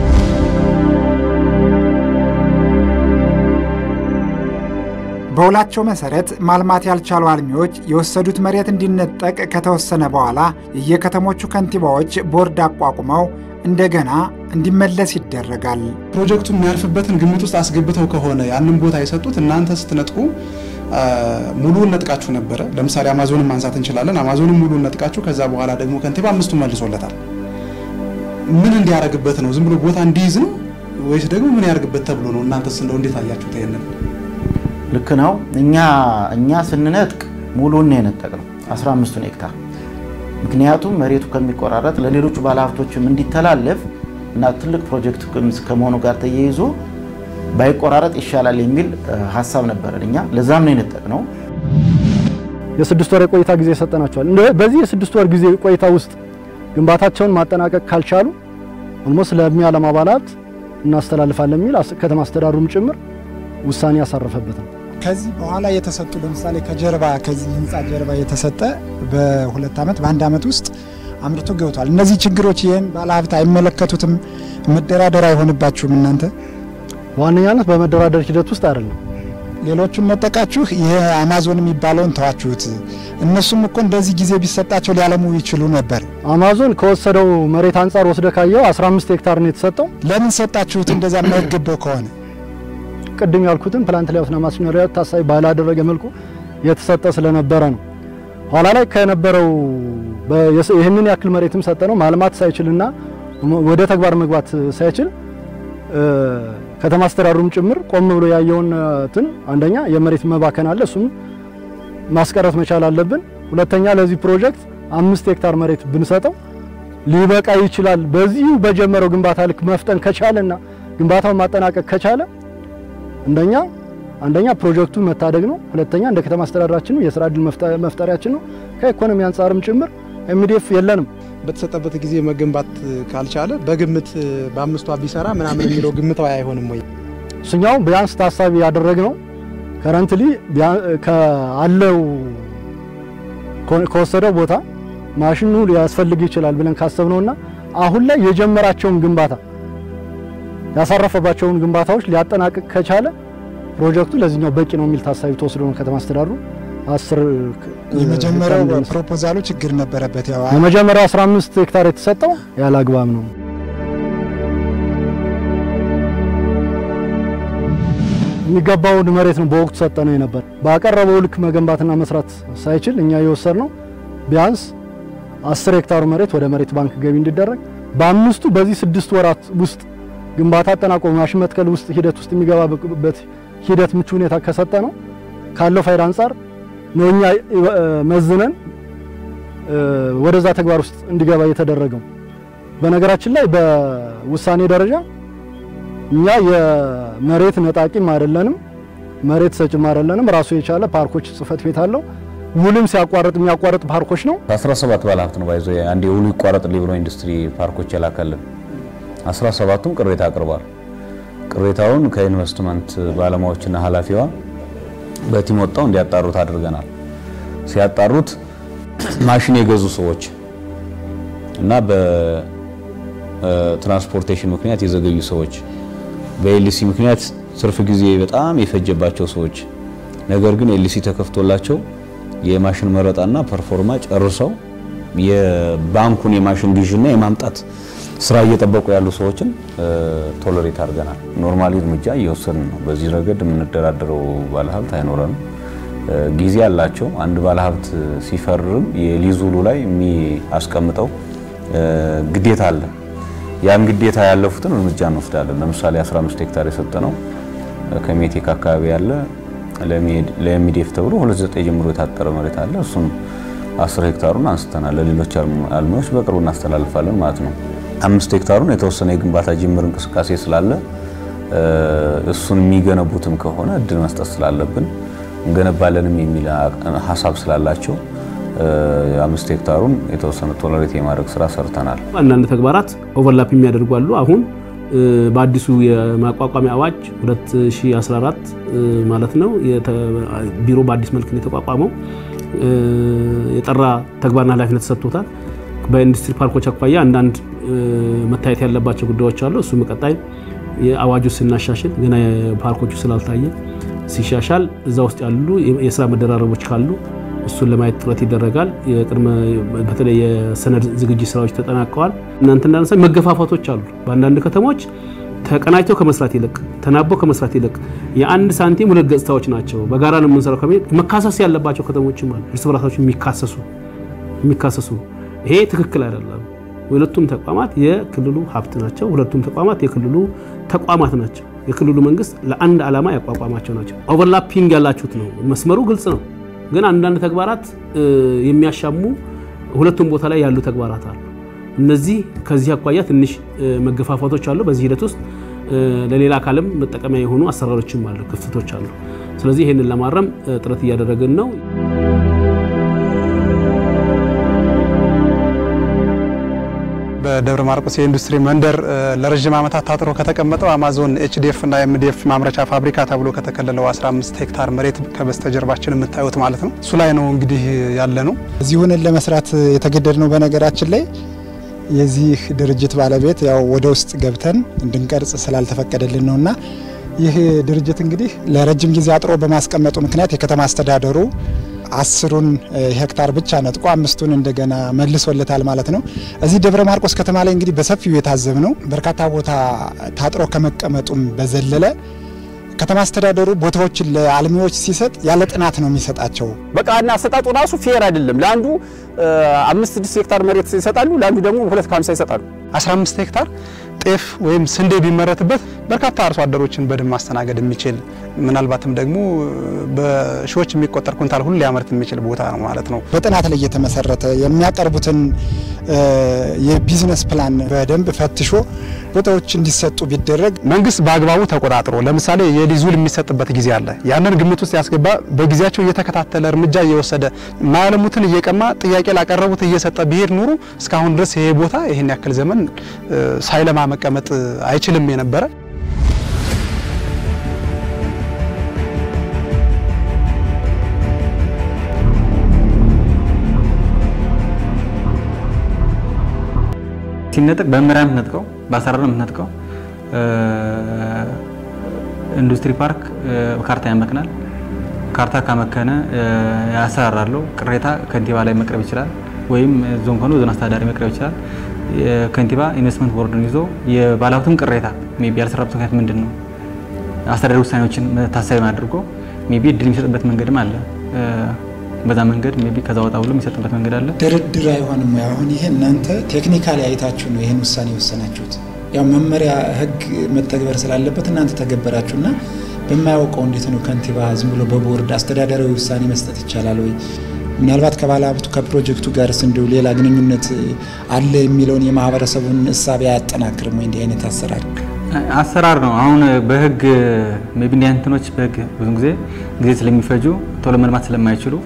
በውላቸው መሰረት ማልማት ያልቻሉ አልሚዎች የወሰዱት መሬት እንዲነጠቅ ከተወሰነ በኋላ የየከተሞቹ ከንቲባዎች ቦርድ አቋቁመው እንደገና እንዲመለስ ይደረጋል። ፕሮጀክቱ የሚያርፍበትን ግምት ውስጥ አስገብተው ከሆነ ያንን ቦታ የሰጡት እናንተ ስትነጥቁ ሙሉውን ነጥቃችሁ ነበረ። ለምሳሌ አማዞንን ማንሳት እንችላለን። አማዞንን ሙሉውን ነጥቃችሁ ከዛ በኋላ ደግሞ ከንቲባ አምስቱን መልሶለታል። ምን እንዲያደርግበት ነው? ዝም ብሎ ቦታ እንዲይዝ ነው ወይስ ደግሞ ምን ያደርግበት ተብሎ ነው? እናንተስ እንደው እንዴት አያችሁት ይሄንን? ልክ ነው። እኛ እኛ ስንነጥቅ ሙሉን ነው የነጠቅነው 15ቱን ሄክታር። ምክንያቱም መሬቱ ከሚቆራረጥ ለሌሎቹ ባለሀብቶችም እንዲተላለፍ እና ትልቅ ፕሮጀክት ከመሆኑ ጋር ተያይዞ ባይቆራረጥ ይሻላል የሚል ሀሳብ ነበረን እኛ። ለዛም ነው የነጠቅነው። የስድስት ወር የቆይታ ጊዜ ሰጠናቸዋል። በዚህ የስድስት ወር ጊዜ ቆይታ ውስጥ ግንባታቸውን ማጠናቀቅ ካልቻሉ ኦልሞስት ለሚያለማ ባለሀብት እናስተላልፋለን የሚል ከተማ አስተዳደሩም ጭምር ውሳኔ ያሳረፈበት ነው። ከዚህ በኋላ የተሰጡ ለምሳሌ ከጀርባ ከዚህ ህንፃ ጀርባ የተሰጠ በሁለት ዓመት በአንድ ዓመት ውስጥ አምርቶ ገብቷል። እነዚህ ችግሮች ይህን ባለሀብት አይመለከቱትም፣ መደራደር አይሆንባችሁም እናንተ በዋነኛነት በመደራደር ሂደት ውስጥ አይደለም። ሌሎቹን ነጠቃችሁ፣ ይሄ አማዞን የሚባለውን ተዋችሁት። እነሱም እኮ እንደዚህ ጊዜ ቢሰጣቸው ሊያለሙ ይችሉ ነበር። አማዞን ከወሰደው መሬት አንጻር ወስደ ካየው 15 ሄክታር ነው የተሰጠው። ለምን ሰጣችሁት? እንደዛ የማይገባው ከሆነ ቅድም ያልኩትን ፕላንት ሌአውትና ማሽነሪ ታሳቢ ባላደረገ መልኩ የተሰጠ ስለነበረ ነው። ኋላ ላይ ከነበረው ይህንን ያክል መሬትም ሰጠ ነው ማልማት ሳይችልና ወደ ተግባር መግባት ሳይችል ከተማ አስተዳደሩም ጭምር ቆም ብሎ ያየውን እንትን አንደኛ የመሬት መባከን አለ፣ እሱም ማስቀረት መቻል አለብን። ሁለተኛ ለዚህ ፕሮጀክት አምስት ሄክታር መሬት ብንሰጠው ሊበቃ ይችላል። በዚሁ በጀመረው ግንባታ ልክ መፍጠን ከቻለና ግንባታውን ማጠናቀቅ ከቻለ አንደኛ አንደኛ ፕሮጀክቱ መታደግ ነው። ሁለተኛ እንደ ከተማ አስተዳደራችን የስራ እድል መፍጠሪያችን ነው። ከኢኮኖሚ አንጻርም ጭምር ኤምዲኤፍ የለንም። በተሰጠበት ጊዜ መገንባት ካልቻለ በግምት በአምስቷ ቢሰራ ምናምን የሚለው ግምታዊ አይሆንም ወይ? እሱኛው ቢያንስ ታሳቢ ያደረግነው ከረንትሊ ከአለው ከወሰደው ቦታ ማሽኑ ሊያስፈልግ ይችላል ብለን ካሰብነውና አሁን ላይ የጀመራቸውን ግንባታ ያሳረፈባቸውን ግንባታዎች ሊያጠናቅቅ ከቻለ ፕሮጀክቱ ለዚህኛው በቂ ነው የሚል ታሳቢ ተወስዶ ነው ከተማ አስተዳደሩ አስር የመጀመሪያው ፕሮፖዛሉ ችግር ነበረበት። ያው የመጀመሪያው 15 ሄክታር የተሰጠው ያለ አግባብ ነው። የሚገባውን መሬት ነው በወቅቱ ሰጠ ነው የነበር። ባቀረበው ልክ መገንባትና መስራት ሳይችል እኛ የወሰድ ነው ቢያንስ 10 ሄክታሩ መሬት ወደ መሬት ባንክ ገቢ እንዲደረግ በአምስቱ በዚህ ስድስት ወራት ውስጥ ግንባታ አጠናቆ ማሽን መትከል ውስጥ ሂደት ውስጥ የሚገባበት ሂደት ምቹ ሁኔታ ከሰጠ ነው ካለው ፋይዳ አንጻር ነው እኛ መዝነን ወደዛ ተግባር ውስጥ እንዲገባ የተደረገው። በነገራችን ላይ በውሳኔ ደረጃ እኛ የመሬት ነጣቂም አይደለንም፣ መሬት ሰጭም አይደለንም። ራሱ የቻለ ፓርኮች ጽህፈት ቤት አለው። ውልም ሲያቋርጥ የሚያቋርጥ ፓርኮች ነው። 17 ባለሀብት ነው ባይዞ አንድ የውሉ ይቋረጥልኝ ብሎ ኢንዱስትሪ ፓርኮች የላከልን 17ቱም ቅሬታ አቅርቧል። ቅሬታውን ከኢንቨስትመንት ባለሙያዎችና ኃላፊዋ በቲም ወጣው እንዲያጣሩት አድርገናል። ሲያጣሩት ማሽን የገዙ ሰዎች እና በትራንስፖርቴሽን ምክንያት የዘገዩ ሰዎች፣ በኤልሲ ምክንያት ትርፍ ጊዜ በጣም የፈጀባቸው ሰዎች ነገር ግን ኤልሲ ተከፍቶላቸው የማሽን መረጣና ፐርፎርማ ጨርሰው የባንኩን የማሽን ግዥና የማምጣት ስራ እየጠበቁ ያሉ ሰዎችን ቶለሬት አድርገናል። ኖርማሊ እርምጃ እየወሰድን ነው። በዚህ ረገድ የምንደራደረው ባለሀብት አይኖረንም። ጊዜ አላቸው። አንድ ባለሀብት ሲፈርም የሊዝ ውሉ ላይ የሚያስቀምጠው ግዴታ አለ። ያን ግዴታ ያለፉትን እርምጃ እንወስዳለን። ለምሳሌ 15 ሄክታር የሰጠነው ከሜቴክ አካባቢ ያለ ለሚዴፍ ተብሎ 29 ጀምሮ የታጠረ መሬት አለ። እሱም 10 ሄክታሩን አንስተናል። ለሌሎች አልሚዎች በቅርቡ እናስተላልፋለን ማለት ነው። አምስት ሄክታሩን የተወሰነ የግንባታ ጅምር እንቅስቃሴ ስላለ እሱን የሚገነቡትም ከሆነ እድል መስጠት ስላለብን እንገነባለንም የሚል ሀሳብ ስላላቸው አምስት ሄክታሩን የተወሰነ ቶለሬት የማድረግ ስራ ሰርተናል። አንዳንድ ተግባራት ኦቨርላፕ የሚያደርጉ አሉ። አሁን በአዲሱ የማቋቋሚያ አዋጅ 2014 ማለት ነው ቢሮ በአዲስ መልክ ነው የተቋቋመው። የጠራ ተግባርና ኃላፊነት ተሰጥቶታል። በኢንዱስትሪ ፓርኮች አኳያ አንዳንድ መታየት ያለባቸው ጉዳዮች አሉ። እሱ ቀጣይ የአዋጁ ስናሻሽል ገና ፓርኮቹ ስላልታየ ሲሻሻል እዛ ውስጥ ያሉ የስራ መደራረቦች ካሉ እሱን ለማየት ጥረት ይደረጋል። የቅድመ በተለይ የሰነድ ዝግጅት ስራዎች ተጠናቀዋል። እናንተ እንዳነሳ መገፋፋቶች አሉ። በአንዳንድ ከተሞች ተቀናጅተው ከመስራት ይልቅ ተናበው ከመስራት ይልቅ የአንድ ሳንቲም ሁለት ገጽታዎች ናቸው። በጋራ ነው የምንሰራው ከሚ መካሰስ ያለባቸው ከተሞችም አሉ። እርስ በራሳቸው የሚካሰሱ የሚካሰሱ ይሄ ትክክል አይደለም። ሁለቱም ተቋማት የክልሉ ሀብት ናቸው። ሁለቱም ተቋማት የክልሉ ተቋማት ናቸው። የክልሉ መንግስት ለአንድ ዓላማ ያቋቋማቸው ናቸው። ኦቨርላፒንግ ያላችሁት ነው። መስመሩ ግልጽ ነው፣ ግን አንዳንድ ተግባራት የሚያሻሙ ሁለቱም ቦታ ላይ ያሉ ተግባራት አሉ። እነዚህ ከዚህ አኳያ ትንሽ መገፋፋቶች አሉ። በዚህ ሂደት ውስጥ ለሌላ አካልም መጠቀሚያ የሆኑ አሰራሮችም አሉ፣ ክፍተቶች አሉ። ስለዚህ ይህንን ለማረም ጥረት እያደረግን ነው። በደብረ ማርቆስ የኢንዱስትሪ መንደር ለረዥም ዓመታት ታጥሮ ከተቀመጠው አማዞን ኤችዲኤፍ እና ኤምዲኤፍ ማምረቻ ፋብሪካ ተብሎ ከተከለለው 15 ሄክታር መሬት ከበስተጀርባችን የምታዩት ማለት ነው። እሱ ላይ ነው እንግዲህ ያለ ነው። እዚሁን ለመስራት የተገደድ ነው። በነገራችን ላይ የዚህ ድርጅት ባለቤት ያው ወደ ውስጥ ገብተን እንድንቀርጽ ስላልተፈቀደልን ነውና ይህ ድርጅት እንግዲህ ለረጅም ጊዜ አጥሮ በማስቀመጡ ምክንያት የከተማ አስተዳደሩ አስሩን ሄክታር ብቻ ነጥቆ አምስቱን እንደገና መልሶለታል ማለት ነው። እዚህ ደብረ ማርቆስ ከተማ ላይ እንግዲህ በሰፊው የታዘብ ነው። በርካታ ቦታ ታጥሮ ከመቀመጡም በዘለለ ከተማ አስተዳደሩ ቦታዎችን ለአልሚዎች ሲሰጥ ያለ ጥናት ነው የሚሰጣቸው። በቃ እና አሰጣጡ ራሱ ፌር አይደለም። ለአንዱ አምስት ስድስት ሄክታር መሬት ይሰጣሉ፣ ለአንዱ ደግሞ ሁለት ከሀምሳ ይሰጣሉ። 15 ሄክታር ጤፍ ወይም ስንዴ ቢመረትበት በርካታ አርሶ አደሮችን በደንብ ማስተናገድ የሚችል ምናልባትም ደግሞ በሺዎች የሚቆጠር ኩንታል ሁሉ ሊያመርት የሚችል ቦታ ነው ማለት ነው። በጥናት ላይ የተመሰረተ የሚያቀርቡትን የቢዝነስ ፕላን በደንብ ፈትሾ ቦታዎች እንዲሰጡ ቢደረግ መንግስት በአግባቡ ተቆጣጥሮ ለምሳሌ የሊዝ ውል የሚሰጥበት ጊዜ አለ። ያንን ግምት ውስጥ ያስገባ በጊዜያቸው እየተከታተለ እርምጃ እየወሰደ ማያለሙትን እየቀማ ጥያቄ ላቀረቡት እየሰጠ ቢሄድ ኑሮ እስካሁን ድረስ ይሄ ቦታ ይህን ያክል ዘመን ሳይለማ መቀመጥ አይችልም የነበረ ሲነጥቅ በመመሪያ የምትነጥቀው በአሰራር የምትነጥቀው ኢንዱስትሪ ፓርክ ካርታ ያመክናል። ካርታ ካመከነ አሰራር አለው። ቅሬታ ከንቲባ ላይ መቅረብ ይችላል፣ ወይም ዞን ከሆነ ዞን አስተዳዳሪ መቅረብ ይችላል። ከንቲባ ኢንቨስትመንት ቦርድን ይዞ የባለሀብቱን ቅሬታ ሜይ ቢ ያልሰራበት ምክንያት ምንድን ነው፣ አስተዳደሪ ውሳኔዎችን ታሳቢ አድርጎ ሜይ ቢ እድል የሚሰጥበት መንገድም አለ። በዛ መንገድ ሜይ ቢ ከዛ ወጣ ብሎ የሚሰጥበት መንገድ አለ። ድርድር አይሆንም ወይ? አሁን ይሄ እናንተ ቴክኒካሊ አይታችሁ ነው ይህን ውሳኔ የወሰናችሁት። ያው መመሪያ ህግ መተግበር ስላለበት እናንተ ተገበራችሁና በማያውቀው እንዴት ነው ከንቲባ ዝም ብሎ በቦርድ አስተዳደራዊ ውሳኔ መስጠት ይቻላል ወይ? ምናልባት ከባለ ሀብቱ ከፕሮጀክቱ ጋርስ እንዲሁ ሌላ ግንኙነት አለ የሚለውን የማህበረሰቡን እሳቤ አያጠናክርም ወይ? እንዲህ አይነት አሰራር አሰራር ነው። አሁን በህግ ሜይ ቢ እንዲህ አይነት እንትኖች በህግ ብዙ ጊዜ ጊዜ ስለሚፈጁ ቶሎ መልማት ስለማይችሉ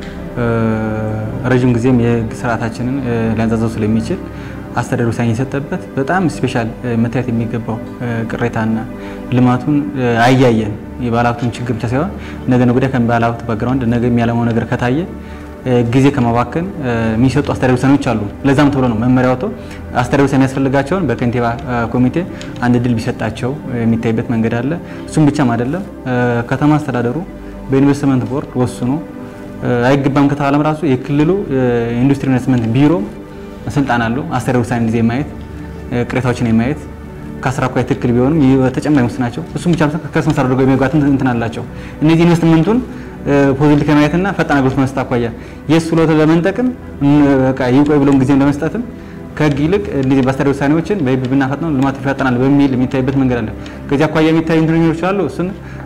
ረዥም ጊዜም የህግ ስርዓታችንን ሊያንዛዘው ስለሚችል አስተዳደር ውሳኔ የሰጠበት በጣም ስፔሻል መታየት የሚገባው ቅሬታና ልማቱን አያየን የባለሀብቱን ችግር ብቻ ሳይሆን ነገ ነገ ወዲያ ከባለሀብቱ ባግራውንድ ነገ የሚያለመው ነገር ከታየ ጊዜ ከማባከን የሚሰጡ አስተዳደር ውሳኔዎች አሉ። ለዛም ተብሎ ነው መመሪያ ወጥቶ አስተዳደር ውሳኔ ያስፈልጋቸውን በከንቲባ ኮሚቴ አንድ እድል ቢሰጣቸው የሚታይበት መንገድ አለ። እሱም ብቻም አይደለም ከተማ አስተዳደሩ በኢንቨስትመንት ቦርድ ወስኖ አይገባም ከተባለም ራሱ የክልሉ ኢንዱስትሪ ኢንቨስትመንት ቢሮ ስልጣን አለው አስተዳደር ውሳኔ ጊዜ የማየት ቅሬታዎችን የማየት ከስራ አኳያ ትክክል ቢሆንም ተጨማሪ ናቸው። እሱም ብቻ ከስመ መሰረት አድርገው የመግባት እንትን አላቸው። እነዚህ ኢንቨስትመንቱን ፖዚቲቭ ከማየትና ፈጣን አገልግሎት መስጠት አኳያ የእሱ ሎት ለመንጠቅም በቃ ይቆይ ብሎም ጊዜም ለመስጠትም ከህግ ይልቅ እንደዚህ በአስተዳደር ውሳኔዎችን በህግ ብናፈጥነው ልማት ይፈጠናል በሚል የሚታይበት መንገድ አለ። ከዚህ አኳያ የሚታዩ እንትኖች ይችላሉ። እሱን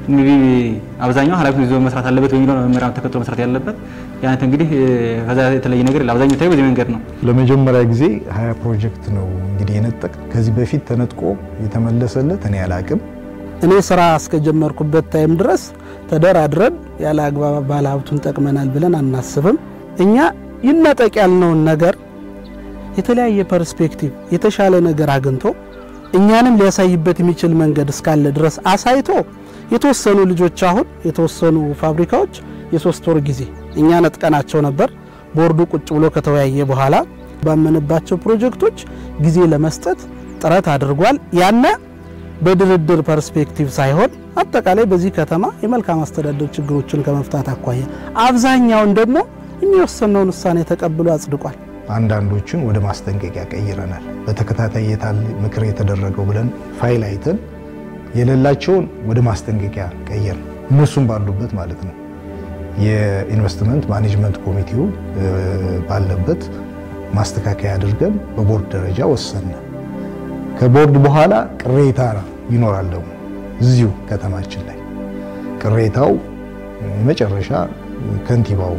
አብዛኛው ኃላፊነት ይዞ መስራት አለበት በሚለው መመሪያ ተከትሎ መስራት ያለበት ያነት እንግዲህ ከዛ የተለየ ነገር አብዛኛው የሚታዩ በዚህ መንገድ ነው። ለመጀመሪያ ጊዜ ሀያ ፕሮጀክት ነው እንግዲህ የነጠቅ ከዚህ በፊት ተነጥቆ የተመለሰለት እኔ አላቅም። እኔ ስራ እስከጀመርኩበት ታይም ድረስ ተደራድረን ያለ አግባብ ባለሀብቱን ጠቅመናል ብለን አናስብም። እኛ ይነጠቅ ያልነውን ነገር የተለያየ ፐርስፔክቲቭ የተሻለ ነገር አግኝቶ እኛንም ሊያሳይበት የሚችል መንገድ እስካለ ድረስ አሳይቶ የተወሰኑ ልጆች አሁን የተወሰኑ ፋብሪካዎች የሶስት ወር ጊዜ እኛ ነጥቀናቸው ነበር። ቦርዱ ቁጭ ብሎ ከተወያየ በኋላ ባመነባቸው ፕሮጀክቶች ጊዜ ለመስጠት ጥረት አድርጓል። ያነ በድርድር ፐርስፔክቲቭ ሳይሆን አጠቃላይ በዚህ ከተማ የመልካም አስተዳደር ችግሮችን ከመፍታት አኳያ አብዛኛውን ደግሞ የሚወሰነውን ውሳኔ ተቀብሎ አጽድቋል። አንዳንዶችን ወደ ማስጠንቀቂያ ቀይረናል። በተከታታይ የታል ምክር የተደረገው ብለን ፋይል አይተን የሌላቸውን ወደ ማስጠንቀቂያ ቀየር እነሱም ባሉበት ማለት ነው። የኢንቨስትመንት ማኔጅመንት ኮሚቴው ባለበት ማስተካከያ አድርገን በቦርድ ደረጃ ወሰነ። ከቦርድ በኋላ ቅሬታ ይኖራል ደግሞ እዚሁ ከተማችን ላይ ቅሬታው የመጨረሻ ከንቲባው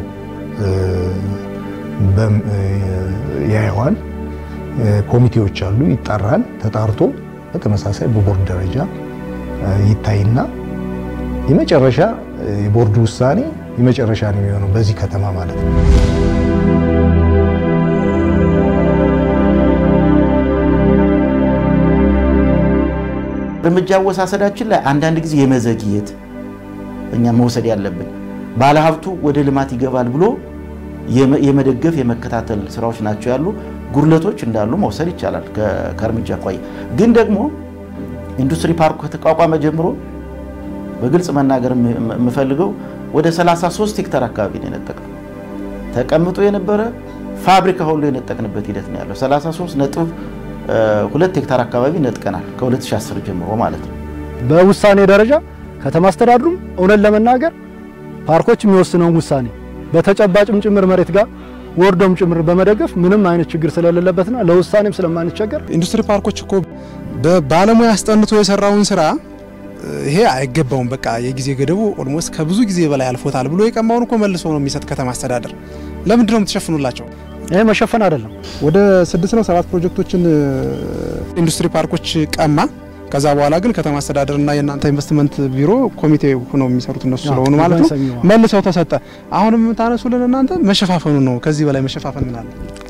ያየዋል። ኮሚቴዎች አሉ፣ ይጠራል። ተጣርቶ በተመሳሳይ በቦርድ ደረጃ ይታይና የመጨረሻ የቦርድ ውሳኔ የመጨረሻ ነው የሚሆነው በዚህ ከተማ ማለት ነው። እርምጃ አወሳሰዳችን ላይ አንዳንድ ጊዜ የመዘግየት እኛ መውሰድ ያለብን ባለሀብቱ ወደ ልማት ይገባል ብሎ የመደገፍ የመከታተል ስራዎች ናቸው ያሉ ጉድለቶች እንዳሉ መውሰድ ይቻላል ከእርምጃ አኳያ። ግን ደግሞ ኢንዱስትሪ ፓርኩ ከተቋቋመ ጀምሮ በግልጽ መናገር የምፈልገው ወደ 33 ሄክታር አካባቢ ነው የነጠቅነው። ተቀምጦ የነበረ ፋብሪካ ሁሉ የነጠቅንበት ሂደት ነው ያለው። 33 ነጥብ ሁለት ሄክታር አካባቢ ነጥቀናል ከ2010 ጀምሮ ማለት ነው። በውሳኔ ደረጃ ከተማ አስተዳድሩም እውነት ለመናገር ፓርኮች የሚወስነውን ውሳኔ በተጨባጭም ጭምር መሬት ጋር ወርዶም ጭምር በመደገፍ ምንም አይነት ችግር ስለሌለበትና ለውሳኔም ስለማንቸገር ኢንዱስትሪ ፓርኮች እኮ በባለሙያ አስጠንቶ የሰራውን ስራ ይሄ አይገባውም፣ በቃ የጊዜ ገደቡ ኦልሞስት ከብዙ ጊዜ በላይ አልፎታል ብሎ የቀማውን እኮ መልሶ ነው የሚሰጥ ከተማ አስተዳደር። ለምንድን ነው የምትሸፍኑላቸው? ይሄ መሸፈን አይደለም። ወደ ስድስት ነው ሰባት ፕሮጀክቶችን ኢንዱስትሪ ፓርኮች ቀማ። ከዛ በኋላ ግን ከተማ አስተዳደርና የእናንተ ኢንቨስትመንት ቢሮ ኮሚቴ ሆነው የሚሰሩት እነሱ ስለሆኑ ማለት ነው መልሰው ተሰጠ። አሁንም የምታነሱልን እናንተ መሸፋፈኑ ነው። ከዚህ በላይ መሸፋፈን ምን አለ?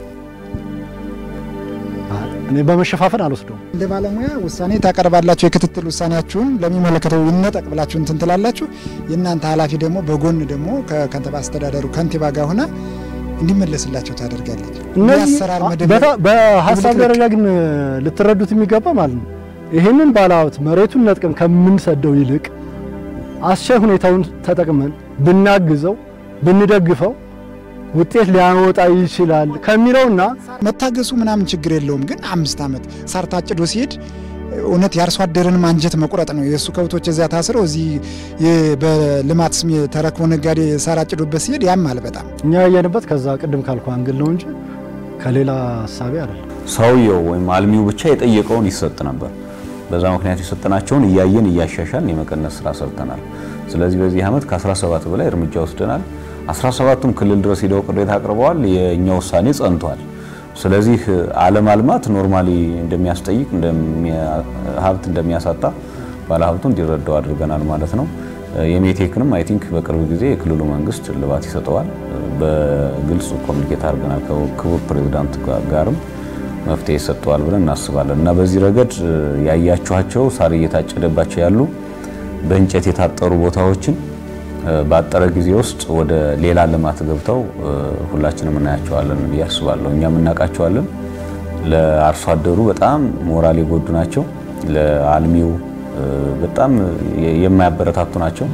እኔ በመሸፋፈን አልወስደውም። እንደ ባለሙያ ውሳኔ ታቀርባላችሁ። የክትትል ውሳኔያችሁን ለሚመለከተው ይነጠቅ ብላችሁ እንትን ትላላችሁ። የእናንተ ኃላፊ ደግሞ በጎን ደግሞ ከከንቲባ አስተዳደሩ ከንቲባ ጋር ሆና እንዲመለስላቸው ታደርጋለች። እነዚህ አሰራር በታ- በሀሳብ ደረጃ ግን ልትረዱት የሚገባ ማለት ነው ይህንን ባለሀብት መሬቱን ነጥቀን ከምንሰደው ይልቅ አስቻይ ሁኔታውን ተጠቅመን ብናግዘው ብንደግፈው ውጤት ሊያወጣ ይችላል ከሚለውና መታገሱ ምናምን ችግር የለውም። ግን አምስት ዓመት ሳር ታጭዶ ሲሄድ እውነት የአርሶ አደርን አንጀት መቁረጥ ነው። የእሱ ከብቶች እዚያ ታስረው እዚህ የ- በልማት ስም የተረክቦ ነጋዴ ሳር አጭዶበት ሲሄድ ያማል በጣም። እኛ ያየንበት ከዛ ቅድም ካልኩ አንግል ነው እንጂ ከሌላ ሀሳቤ አይደለም። ሰውየው ወይም አልሚው ብቻ የጠየቀውን ይሰጥ ነበር። በዛ ምክንያት የሰጠናቸውን እያየን እያሻሻልን የመቀነስ ስራ ሰርተናል። ስለዚህ በዚህ ዓመት ከ17 በላይ እርምጃ ወስደናል። 17ቱም ክልል ድረስ ሄደው ቅሬታ አቅርበዋል። የእኛ ውሳኔ ጸንቷል። ስለዚህ አለማልማት ኖርማሊ እንደሚያስጠይቅ ሀብት እንደሚያሳጣ ባለሀብቱ እንዲረዳው አድርገናል ማለት ነው። የሜቴክንም አይ ቲንክ በቅርብ ጊዜ የክልሉ መንግስት እልባት ይሰጠዋል። በግልጽ ኮሚኒኬት አድርገናል ከክቡር ፕሬዚዳንት ጋርም መፍትሄ ይሰጠዋል ብለን እናስባለን እና በዚህ ረገድ ያያችኋቸው ሳር እየታጨደባቸው ያሉ በእንጨት የታጠሩ ቦታዎችን ባጠረ ጊዜ ውስጥ ወደ ሌላ ልማት ገብተው ሁላችንም እናያቸዋለን ብዬ አስባለሁ። እኛም እናውቃቸዋለን። ለአርሶ አደሩ በጣም ሞራል የጎዱ ናቸው። ለአልሚው በጣም የማያበረታቱ ናቸው።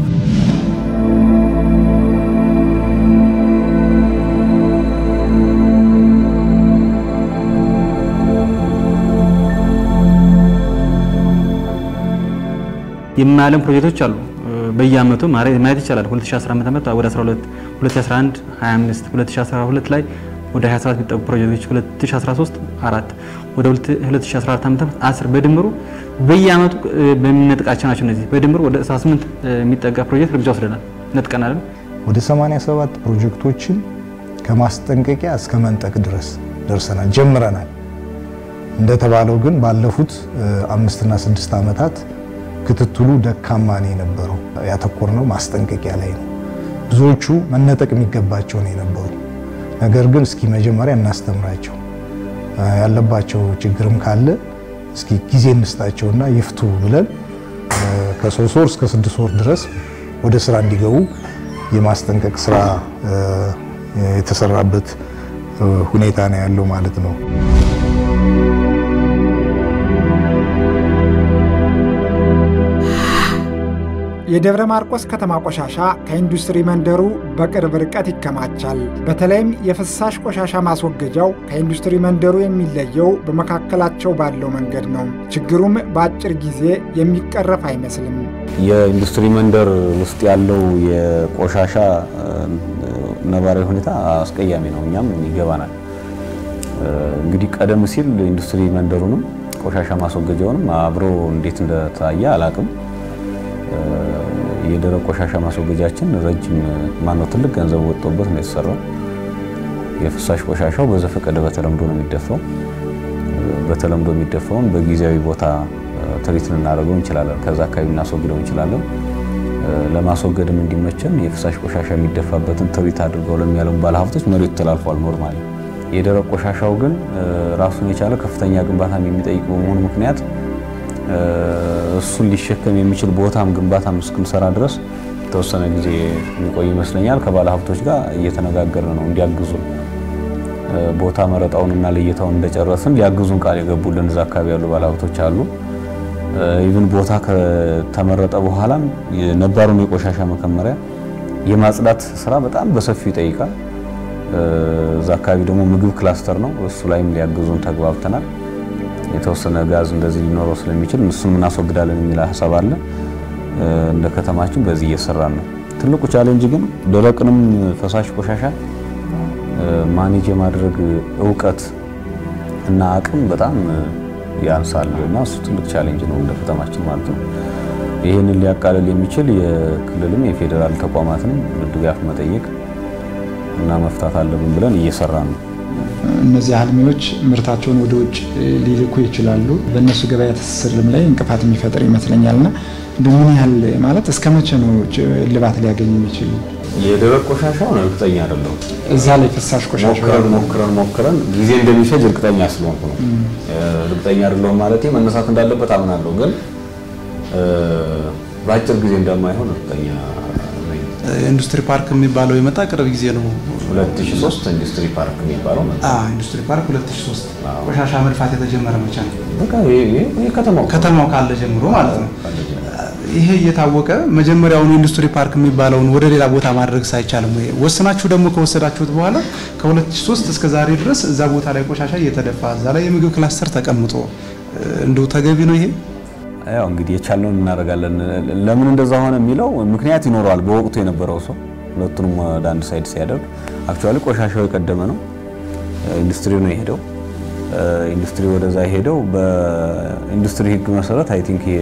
የማያለም ፕሮጀክቶች አሉ። በየአመቱ ማየት ይቻላል። 2010 ዓመት ወደ 12፣ 2011 25፣ 2012 ላይ ወደ 27 የሚጠጉ ፕሮጀክቶች 2013 አራት ወደ 2014 ዓመት 10 በድምሩ በየአመቱ በሚነጥቃቸው ናቸው። እነዚህ በድምሩ ወደ 18 የሚጠጋ ፕሮጀክት እርምጃ ወስደናል፣ ነጥቀናል። ወደ 87 ፕሮጀክቶችን ከማስጠንቀቂያ እስከ መንጠቅ ድረስ ደርሰናል፣ ጀምረናል። እንደተባለው ግን ባለፉት አምስትና ስድስት ዓመታት ክትትሉ ደካማ ነው የነበረው። ያተኮርነው ማስጠንቀቂያ ላይ ነው። ብዙዎቹ መነጠቅ የሚገባቸው ነው የነበሩ። ነገር ግን እስኪ መጀመሪያ እናስተምራቸው፣ ያለባቸው ችግርም ካለ እስኪ ጊዜ እንስጣቸውና ይፍቱ ብለን ከሶስት ወር እስከ ስድስት ወር ድረስ ወደ ስራ እንዲገቡ የማስጠንቀቅ ስራ የተሰራበት ሁኔታ ነው ያለው ማለት ነው። የደብረ ማርቆስ ከተማ ቆሻሻ ከኢንዱስትሪ መንደሩ በቅርብ ርቀት ይከማቻል። በተለይም የፍሳሽ ቆሻሻ ማስወገጃው ከኢንዱስትሪ መንደሩ የሚለየው በመካከላቸው ባለው መንገድ ነው። ችግሩም በአጭር ጊዜ የሚቀረፍ አይመስልም። የኢንዱስትሪ መንደር ውስጥ ያለው የቆሻሻ ነባራዊ ሁኔታ አስቀያሚ ነው። እኛም ይገባናል። እንግዲህ ቀደም ሲል ኢንዱስትሪ መንደሩንም ቆሻሻ ማስወገጃውንም አብሮ እንዴት እንደታየ አላቅም። የደረቅ ቆሻሻ ማስወገጃችን ረጅም ማነው ትልቅ ገንዘብ ወጥቶበት ነው የተሰራው። የፍሳሽ ቆሻሻው በዘፈቀደ በተለምዶ ነው የሚደፋው። በተለምዶ የሚደፋውን በጊዜያዊ ቦታ ትሪት ልናደርገው እንችላለን። ከዛ አካባቢ ልናስወግደው እንችላለን። ለማስወገድም እንዲመቸን የፍሳሽ ቆሻሻ የሚደፋበትን ትሪት አድርገው ለሚያለሙ ባለሀብቶች መሬቱ ተላልፏል። ኖርማሊ የደረቅ ቆሻሻው ግን ራሱን የቻለ ከፍተኛ ግንባታም የሚጠይቅ በመሆኑ ምክንያት እሱን ሊሸከም የሚችል ቦታም ግንባታም እስክንሰራ ድረስ የተወሰነ ጊዜ የሚቆይ ይመስለኛል። ከባለ ሀብቶች ጋር እየተነጋገርን ነው እንዲያግዙ ቦታ መረጣውንና ልየታውን እንደጨረስን ሊያግዙን ቃል የገቡልን እዛ አካባቢ ያሉ ባለ ሀብቶች አሉ። ኢቭን ቦታ ከተመረጠ በኋላም የነባሩን የቆሻሻ መከመሪያ የማጽዳት ስራ በጣም በሰፊው ይጠይቃል። እዛ አካባቢ ደግሞ ምግብ ክላስተር ነው። እሱ ላይም ሊያግዙን ተግባብተናል። የተወሰነ ጋዝ እንደዚህ ሊኖረው ስለሚችል እሱን እናስወግዳለን የሚል ሀሳብ አለ። እንደ ከተማችን በዚህ እየሰራን ነው። ትልቁ ቻሌንጅ ግን ደረቅንም ፈሳሽ ቆሻሻ ማኔጅ የማድረግ እውቀት እና አቅም በጣም ያንሳል እና እሱ ትልቅ ቻሌንጅ ነው እንደ ከተማችን ማለት ነው። ይህንን ሊያቃልል የሚችል የክልልም የፌዴራል ተቋማትንም ድጋፍ መጠየቅ እና መፍታት አለብን ብለን እየሰራን ነው። እነዚህ አልሚዎች ምርታቸውን ወደ ውጭ ሊልኩ ይችላሉ። በእነሱ ገበያ ትስስርም ላይ እንቅፋት የሚፈጥር ይመስለኛልና ምን ያህል ማለት እስከ መቼ ነው እልባት ሊያገኝ የሚችል? የደረቅ ቆሻሻውን እርግጠኛ አይደለሁም። እዛ ላይ ፍሳሽ ቆሻሻ ሞክረን ሞክረን ሞክረን ጊዜ እንደሚፈጅ እርግጠኛ ስለሆንኩ ነው። እርግጠኛ አይደለሁም ማለት መነሳት እንዳለበት አምናለሁ፣ ግን በአጭር ጊዜ እንደማይሆን እርግጠኛ ነኝ። ኢንዱስትሪ ፓርክ የሚባለው የመጣ ቅርብ ጊዜ ነው። 2003 ኢንዱስትሪ ፓርክ የሚባለው መጣ። አዎ ኢንዱስትሪ ፓርክ 2003 ቆሻሻ መድፋት የተጀመረ መቼ ነው? በቃ ይሄ ከተማው ከተማው ካለ ጀምሮ ማለት ነው። ይሄ እየታወቀ መጀመሪያውኑ ኢንዱስትሪ ፓርክ የሚባለውን ወደ ሌላ ቦታ ማድረግ ሳይቻልም ወይ ወስናችሁ ደግሞ ከወሰዳችሁት በኋላ ከ2003 እስከ ዛሬ ድረስ እዛ ቦታ ላይ ቆሻሻ እየተደፋ እዛ ላይ የምግብ ክላስተር ተቀምጦ እንደው ተገቢ ነው ይሄ? ያው እንግዲህ የቻልነውን እናደርጋለን። ለምን እንደዛ ሆነ የሚለው ምክንያት ይኖረዋል። በወቅቱ የነበረው ሰው ሁለቱንም ወደ አንድ ሳይድ ሲያደርግ አክቹዋሊ ቆሻሻው የቀደመ ነው። ኢንዱስትሪ ነው የሄደው። ኢንዱስትሪ ወደዛ የሄደው በኢንዱስትሪ ሕግ መሰረት አይ ቲንክ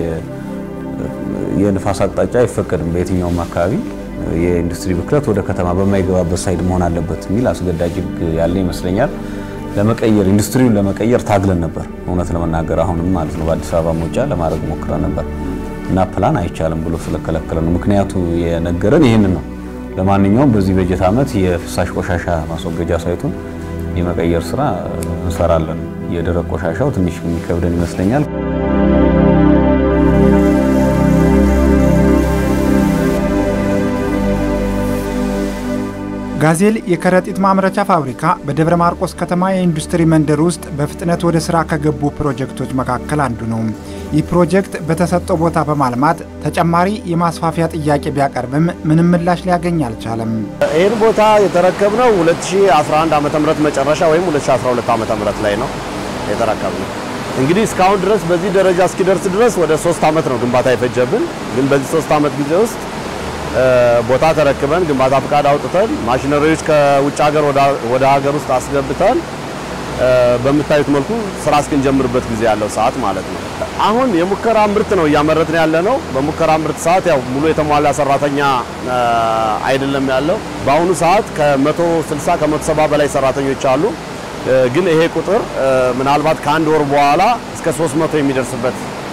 የንፋስ አቅጣጫ አይፈቀድም በየትኛውም አካባቢ የኢንዱስትሪ ብክለት ወደ ከተማ በማይገባበት ሳይድ መሆን አለበት የሚል አስገዳጅ ሕግ ያለ ይመስለኛል። ለመቀየር ኢንዱስትሪውን ለመቀየር ታግለን ነበር፣ እውነት ለመናገር አሁንም ማለት ነው። በአዲስ አበባ መውጫ ለማድረግ ሞክረን ነበር እና ፕላን አይቻልም ብሎ ስለከለከለ ነው። ምክንያቱ የነገረን ይህንን ነው። ለማንኛውም በዚህ በጀት ዓመት የፍሳሽ ቆሻሻ ማስወገጃ ሳይቱን የመቀየር ስራ እንሰራለን። የደረቅ ቆሻሻው ትንሽ የሚከብደን ይመስለኛል። ጋዜል የከረጢት ማምረቻ ፋብሪካ በደብረ ማርቆስ ከተማ የኢንዱስትሪ መንደር ውስጥ በፍጥነት ወደ ስራ ከገቡ ፕሮጀክቶች መካከል አንዱ ነው። ይህ ፕሮጀክት በተሰጠው ቦታ በማልማት ተጨማሪ የማስፋፊያ ጥያቄ ቢያቀርብም ምንም ምላሽ ሊያገኝ አልቻለም። ይህን ቦታ የተረከብነው 2011 ዓ ም መጨረሻ ወይም 2012 ዓ ም ላይ ነው የተረከብነው። እንግዲህ እስካሁን ድረስ በዚህ ደረጃ እስኪደርስ ድረስ ወደ ሶስት ዓመት ነው ግንባታ የፈጀብን። ግን በዚህ ሶስት ዓመት ጊዜ ውስጥ ቦታ ተረክበን ግንባታ ፍቃድ አውጥተን ማሽነሪዎች ከውጭ ሀገር ወደ ሀገር ውስጥ አስገብተን በምታዩት መልኩ ስራ እስክንጀምርበት ጊዜ ያለው ሰዓት ማለት ነው። አሁን የሙከራ ምርት ነው እያመረትን ያለ ነው። በሙከራ ምርት ሰዓት ያው ሙሉ የተሟላ ሰራተኛ አይደለም ያለው። በአሁኑ ሰዓት ከ160 ከ170 በላይ ሰራተኞች አሉ። ግን ይሄ ቁጥር ምናልባት ከአንድ ወር በኋላ እስከ 300 የሚደርስበት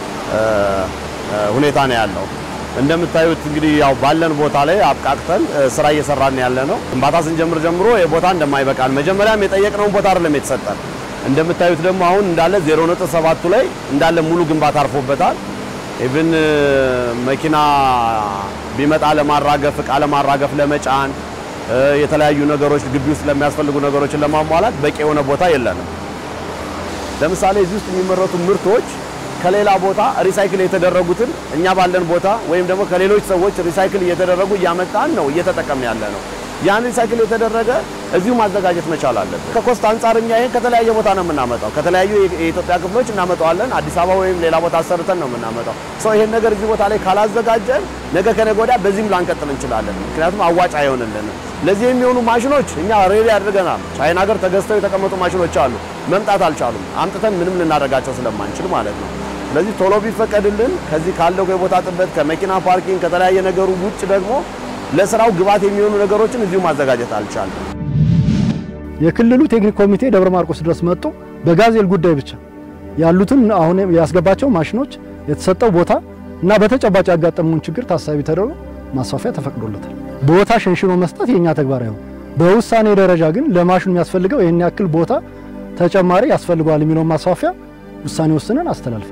ሁኔታ ነው ያለው። እንደምታዩት እንግዲህ ያው ባለን ቦታ ላይ አብቃቅተን ስራ እየሰራን ያለ ነው። ግንባታ ስንጀምር ጀምሮ የቦታ እንደማይበቃን መጀመሪያም የጠየቅነውን ቦታ አይደለም የተሰጠን። እንደምታዩት ደግሞ አሁን እንዳለ 0.7ቱ ላይ እንዳለ ሙሉ ግንባታ አርፎበታል። ኢቭን መኪና ቢመጣ ለማራገፍ እቃ ለማራገፍ ለመጫን የተለያዩ ነገሮች ግቢ ውስጥ ለሚያስፈልጉ ነገሮችን ለማሟላት በቂ የሆነ ቦታ የለንም። ለምሳሌ እዚህ ውስጥ የሚመረቱ ምርቶች ከሌላ ቦታ ሪሳይክል የተደረጉትን እኛ ባለን ቦታ ወይም ደግሞ ከሌሎች ሰዎች ሪሳይክል እየተደረጉ እያመጣን ነው እየተጠቀምን ያለ ነው። ያን ሪሳይክል የተደረገ እዚሁ ማዘጋጀት መቻል አለብን። ከኮስት አንጻር እኛ ይሄን ከተለያየ ቦታ ነው የምናመጣው። ከተለያዩ የኢትዮጵያ ክፍሎች እናመጣዋለን። አዲስ አበባ ወይም ሌላ ቦታ አሰርተን ነው የምናመጣው። ሰው ይሄን ነገር እዚህ ቦታ ላይ ካላዘጋጀን ነገ ከነገ ወዲያ በዚህም ላንቀጥል እንችላለን። ምክንያቱም አዋጭ አይሆንልንም። ለዚህ የሚሆኑ ማሽኖች እኛ ሬዲ አድርገናል። ቻይና ሀገር ተገዝተው የተቀመጡ ማሽኖች አሉ። መምጣት አልቻሉም። አምጥተን ምንም ልናደርጋቸው ስለማንችል ማለት ነው። ስለዚህ ቶሎ ቢፈቀድልን ከዚህ ካለው የቦታ ጥበት ከመኪና ፓርኪንግ ከተለያየ ነገሩ ውጭ ደግሞ ለስራው ግብዓት የሚሆኑ ነገሮችን እዚሁ ማዘጋጀት አልቻለም። የክልሉ ቴክኒክ ኮሚቴ ደብረ ማርቆስ ድረስ መጥቶ በጋዜል ጉዳይ ብቻ ያሉትን አሁን ያስገባቸው ማሽኖች የተሰጠው ቦታ እና በተጨባጭ ያጋጠሙን ችግር ታሳቢ ተደርጎ ማስፋፊያ ተፈቅዶለታል። ቦታ ሸንሽኖ መስጠት የኛ ተግባር አይሆን። በውሳኔ ደረጃ ግን ለማሽኑ የሚያስፈልገው ይህን ያክል ቦታ ተጨማሪ ያስፈልገዋል የሚለውን ማስፋፊያ ውሳኔ ወስነን አስተላልፈን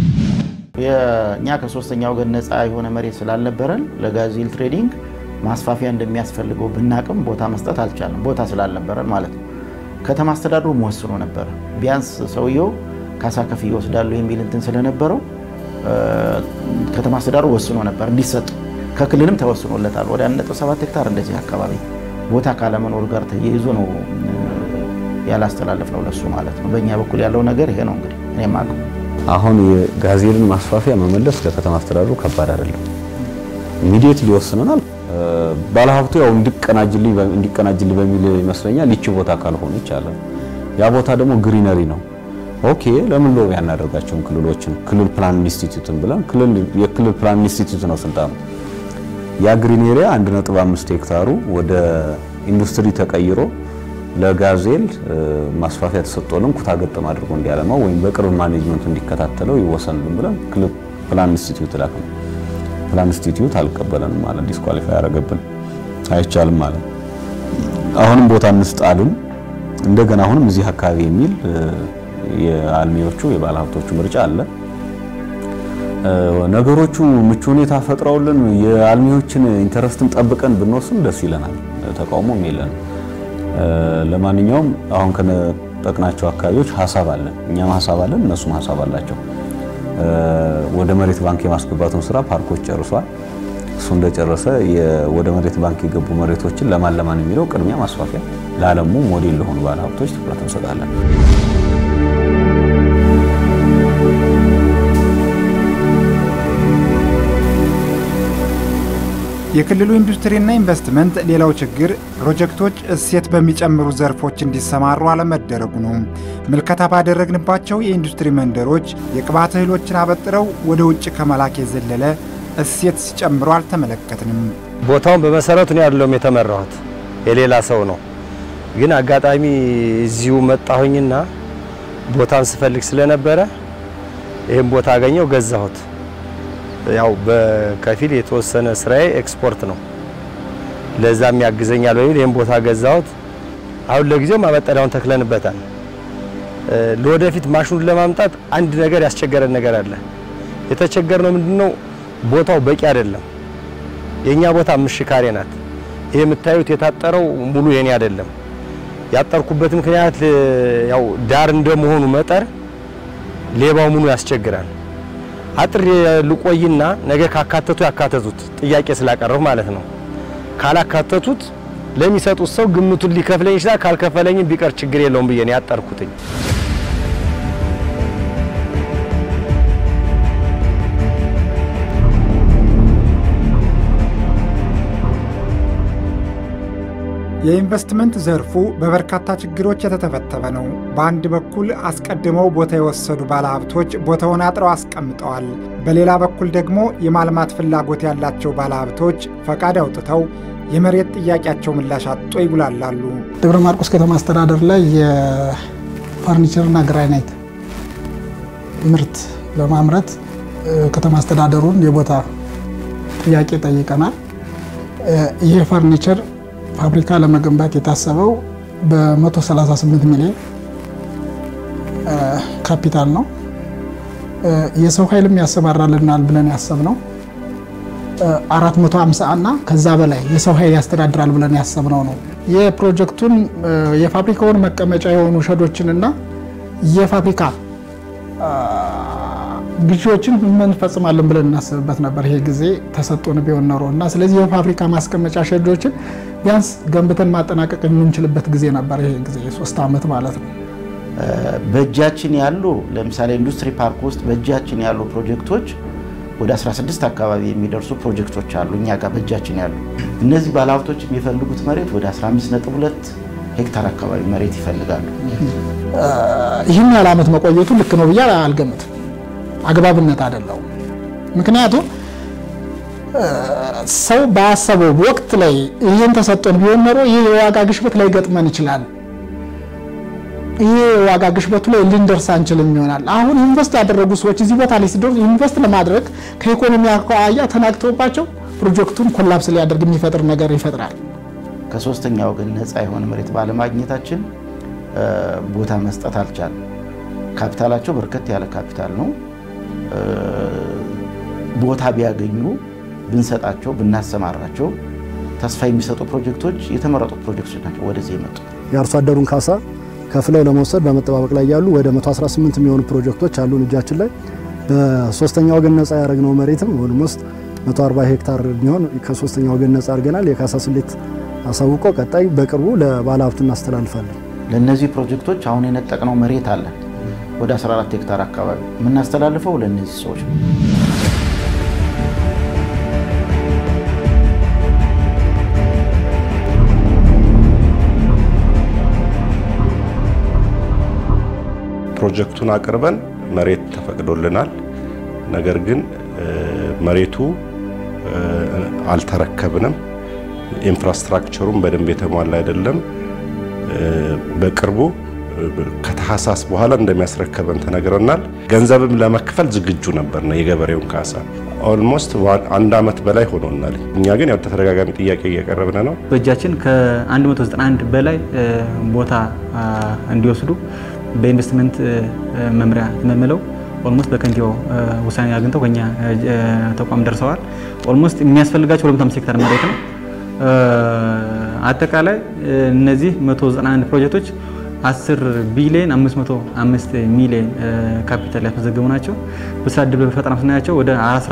እኛ ከሶስተኛ ወገን ነፃ የሆነ መሬት ስላልነበረን ለጋዜል ትሬዲንግ ማስፋፊያ እንደሚያስፈልገው ብናቅም ቦታ መስጠት አልቻለም። ቦታ ስላልነበረን ማለት ነው። ከተማ አስተዳደሩ ወስኖ ነበረ። ቢያንስ ሰውየው ካሳ ከፍዬ እወስዳለሁ የሚል እንትን ስለነበረው ከተማ አስተዳደሩ ወስኖ ነበር እንዲሰጥ። ከክልልም ተወስኖለታል። ወደ 1.7 ሄክታር እንደዚህ አካባቢ ቦታ ካለመኖር ጋር ተያይዞ ነው ያላስተላለፍ ነው ለሱ ማለት ነው። በእኛ በኩል ያለው ነገር ይሄ ነው እንግዲህ እኔ የማውቀው። አሁን የጋዜልን ማስፋፊያ መመለስ ለከተማ አስተዳደሩ ከባድ አይደለም። ኢሚዲየት ሊወስነናል። ባለሀብቱ ያው እንዲቀናጅልኝ እንዲቀናጅልኝ በሚል ይመስለኛል ይቺ ቦታ ካልሆነች አለ። ያ ቦታ ደግሞ ግሪነሪ ነው። ኦኬ ለምን ሎቢ ያናደርጋቸውን ክልሎችን ክልል ፕላን ኢንስቲትዩትን ብለን ክልል የክልል ፕላን ኢንስቲትዩት ነው ስልጣኑ። ያ ግሪን ኤሪያ 1.5 ሄክታሩ ወደ ኢንዱስትሪ ተቀይሮ ለጋዜል ማስፋፊያ ተሰጥቶልን ኩታ ገጠም አድርጎ እንዲያለማው ወይም በቅርብ ማኔጅመንቱ እንዲከታተለው ይወሰንልን ብለን ክልል ፕላን ኢንስቲትዩት ላክን። ፕላን ኢንስቲትዩት አልቀበለንም ማለት ዲስኳሊፋይ ያደረገብን አይቻልም ማለት አሁንም ቦታ እንስጣልን እንደገና አሁንም እዚህ አካባቢ የሚል የአልሚዎቹ የባለሀብቶቹ ምርጫ አለ። ነገሮቹ ምቹ ሁኔታ ፈጥረውልን የአልሚዎችን ኢንተረስትን ጠብቀን ብንወስን ደስ ይለናል። ተቃውሞም የለን። ለማንኛውም አሁን ከነጠቅናቸው አካባቢዎች ሀሳብ አለን፣ እኛም ሀሳብ አለን፣ እነሱም ሀሳብ አላቸው። ወደ መሬት ባንክ የማስገባቱን ስራ ፓርኮች ጨርሷል። እሱ እንደጨረሰ ወደ መሬት ባንክ የገቡ መሬቶችን ለማን ለማን የሚለው ቅድሚያ ማስፋፊያ ለዓለሙ ሞዴል ለሆኑ ባለሀብቶች ትኩረት እንሰጣለን። የክልሉ ኢንዱስትሪና ኢንቨስትመንት ሌላው ችግር ፕሮጀክቶች እሴት በሚጨምሩ ዘርፎች እንዲሰማሩ አለመደረጉ ነው። ምልከታ ባደረግንባቸው የኢንዱስትሪ መንደሮች የቅባት እህሎችን አበጥረው ወደ ውጭ ከመላክ የዘለለ እሴት ሲጨምሩ አልተመለከትንም። ቦታውን በመሰረቱ ነው ያለውም የተመራሁት የሌላ ሰው ነው። ግን አጋጣሚ እዚሁ መጣሁኝና ቦታን ስፈልግ ስለነበረ ይህም ቦታ አገኘው ገዛሁት። ያው በከፊል የተወሰነ ስራዬ ኤክስፖርት ነው። ለዛም ያግዘኛል በሚል ይህም ቦታ ገዛሁት። አሁን ለጊዜው ማበጠሪያውን ተክለንበታል። ለወደፊት ማሽኑን ለማምጣት አንድ ነገር ያስቸገረን ነገር አለ። የተቸገርነው ምንድነው? ቦታው በቂ አይደለም። የኛ ቦታ አምስት ካሬ ናት። ይሄ የምታዩት የታጠረው ሙሉ የኔ አይደለም። ያጠርኩበት ምክንያት ያው ዳር እንደመሆኑ መጠር ሌባው ምኑ ያስቸግራል። አጥር ልቆይና ነገ ካካተቱ ያካተቱት ጥያቄ ስላቀረቡ ማለት ነው። ካላካተቱት ለሚሰጡት ሰው ግምቱን ሊከፍለኝ ይችላል። ካልከፈለኝም ቢቀር ችግር የለውም ብዬ ነው ያጠርኩትኝ። የኢንቨስትመንት ዘርፉ በበርካታ ችግሮች የተተፈተፈ ነው። በአንድ በኩል አስቀድመው ቦታ የወሰዱ ባለሀብቶች ቦታውን አጥረው አስቀምጠዋል። በሌላ በኩል ደግሞ የማልማት ፍላጎት ያላቸው ባለሀብቶች ፈቃድ አውጥተው የመሬት ጥያቄያቸው ምላሽ አጥቶ ይጉላላሉ። ደብረ ማርቆስ ከተማ አስተዳደር ላይ የፈርኒቸርና ግራናይት ምርት ለማምረት ከተማ አስተዳደሩን የቦታ ጥያቄ ጠይቀናል። ይህ ፈርኒቸር ፋብሪካ ለመገንባት የታሰበው በ138 ሚሊዮን ካፒታል ነው። የሰው ኃይልም ያሰማራልናል ብለን ያሰብነው 450 እና ከዛ በላይ የሰው ኃይል ያስተዳድራል ብለን ያሰብነው ነው። የፕሮጀክቱን የፋብሪካውን መቀመጫ የሆኑ ሸዶችንና የፋብሪካ ግዢዎችን እንፈጽማለን ብለን እናስብበት ነበር። ይሄ ጊዜ ተሰጥቶን ቢሆን ኖሮ እና ስለዚህ የፋብሪካ ማስቀመጫ ሸዶችን ቢያንስ ገንብተን ማጠናቀቅ የምንችልበት ጊዜ ነበር። ይሄ ጊዜ የሶስት ዓመት ማለት ነው። በእጃችን ያሉ ለምሳሌ ኢንዱስትሪ ፓርክ ውስጥ በእጃችን ያሉ ፕሮጀክቶች ወደ 16 አካባቢ የሚደርሱ ፕሮጀክቶች አሉ እኛ ጋር በእጃችን ያሉ። እነዚህ ባለሀብቶች የሚፈልጉት መሬት ወደ 15.2 ሄክታር አካባቢ መሬት ይፈልጋሉ። ይህን ያህል ዓመት መቆየቱ ልክ ነው ብዬ አልገምትም። አግባብነት አይደለው። ምክንያቱም ሰው ባሰበው ወቅት ላይ ይህን ተሰጥቶን ቢሆን ኖሮ ይህ የዋጋ ግሽበት ላይ ገጥመን ይችላል። ይህ የዋጋ ግሽበቱ ላይ ልንደርስ አንችልም ይሆናል። አሁን ኢንቨስት ያደረጉ ሰዎች እዚህ ቦታ ላይ ሲደርሱ ኢንቨስት ለማድረግ ከኢኮኖሚ አኳያ ተናግተውባቸው ፕሮጀክቱን ኮላፕስ ሊያደርግ የሚፈጥር ነገር ይፈጥራል። ከሶስተኛ ወገን ነፃ የሆነ መሬት ባለማግኘታችን ቦታ መስጠት አልቻለም። ካፒታላቸው በርከት ያለ ካፒታል ነው። ቦታ ቢያገኙ ብንሰጣቸው ብናሰማራቸው ተስፋ የሚሰጡ ፕሮጀክቶች የተመረጡ ፕሮጀክቶች ናቸው ወደዚህ የመጡ። የአርሶ አደሩን ካሳ ከፍለው ለመውሰድ በመጠባበቅ ላይ ያሉ ወደ 118 የሚሆኑ ፕሮጀክቶች አሉን እጃችን ላይ። በሶስተኛ ወገን ነፃ ያደረግነው መሬትም ኦልሞስት 140 ሄክታር የሚሆን ከሶስተኛ ወገን ነፃ አድርገናል። የካሳ ስሌት አሳውቆ ቀጣይ በቅርቡ ለባለሀብቱ እናስተላልፋለን። ለእነዚህ ፕሮጀክቶች አሁን የነጠቅነው መሬት አለ ወደ 14 ሄክታር አካባቢ የምናስተላልፈው ለእነዚህ ሰዎች ነው። ፕሮጀክቱን አቅርበን መሬት ተፈቅዶልናል። ነገር ግን መሬቱ አልተረከብንም። ኢንፍራስትራክቸሩም በደንብ የተሟላ አይደለም። በቅርቡ ከታህሳስ በኋላ እንደሚያስረከበን ተነግረናል። ገንዘብም ለመክፈል ዝግጁ ነበር ነው የገበሬውን ካሳ ኦልሞስት አንድ አመት በላይ ሆኖናል። እኛ ግን ያው ተደጋጋሚ ጥያቄ እያቀረብን ነው። በእጃችን ከ191 በላይ ቦታ እንዲወስዱ በኢንቨስትመንት መምሪያ ተመልምለው ኦልሞስት በከንቲባው ውሳኔ አግኝተው ከኛ ተቋም ደርሰዋል። ኦልሞስት የሚያስፈልጋቸው 205 ሄክታር መሬት ነው። አጠቃላይ እነዚህ 191 ፕሮጀክቶች 10 ቢሊዮን 505 ሚሊዮን ካፒታል ያስመዘገቡ ናቸው። በስራ እድል በፈጠራ ስናያቸው ወደ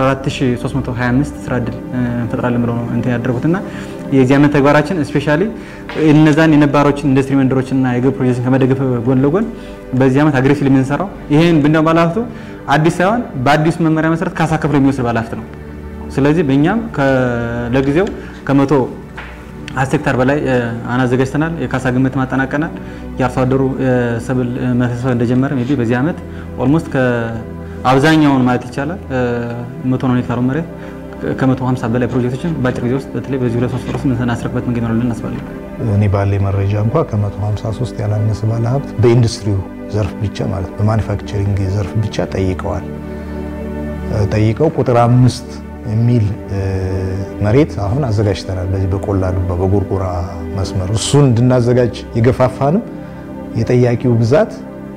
14325 ስራ እድል እንፈጥራለን ብለው ነው እንትን ያደረጉትና የዚህ ዓመት ተግባራችን ስፔሻሊ እነዛን የነባሮችን ኢንዱስትሪ መንደሮችና የግብ ፕሮጀክትን ከመደገፍ ጎን ለጎን በዚህ ዓመት አግሬሲቭ የምንሰራው ይሄን ብንደው ባለሀብቱ አዲስ ሳይሆን በአዲሱ መመሪያ መሰረት ካሳ ከፍሎ የሚወስድ ባለሀብት ነው። ስለዚህ በእኛም ለጊዜው ከመቶ አስር ሄክታር በላይ አናዘጋጅተናል። የካሳ ግምት ማጠናቀናል። የአርሶ አደሩ ሰብል መሰብሰብ እንደጀመረ ሜይ ቢ በዚህ ዓመት ኦልሞስት ከአብዛኛውን ማለት ይቻላል መቶ ነው ሄክታሩ መሬት ከመቶ ሀምሳ በላይ ፕሮጀክቶችን በአጭር ጊዜ ውስጥ በተለይ በዚህ ሁለት ሶስት ወር ውስጥ የምናስረክበት መንገድ ይኖራል እናስባለን። እኔ ባለኝ መረጃ እንኳ ከ153 ያላነሰ ባለሀብት በኢንዱስትሪው ዘርፍ ብቻ ማለት በማኒፋክቸሪንግ ዘርፍ ብቻ ጠይቀዋል። ጠይቀው ቁጥር አምስት የሚል መሬት አሁን አዘጋጅተናል። በዚህ በቆላ ዱባ በጎርጎራ መስመር እሱን እንድናዘጋጅ የገፋፋንም የጠያቂው ብዛት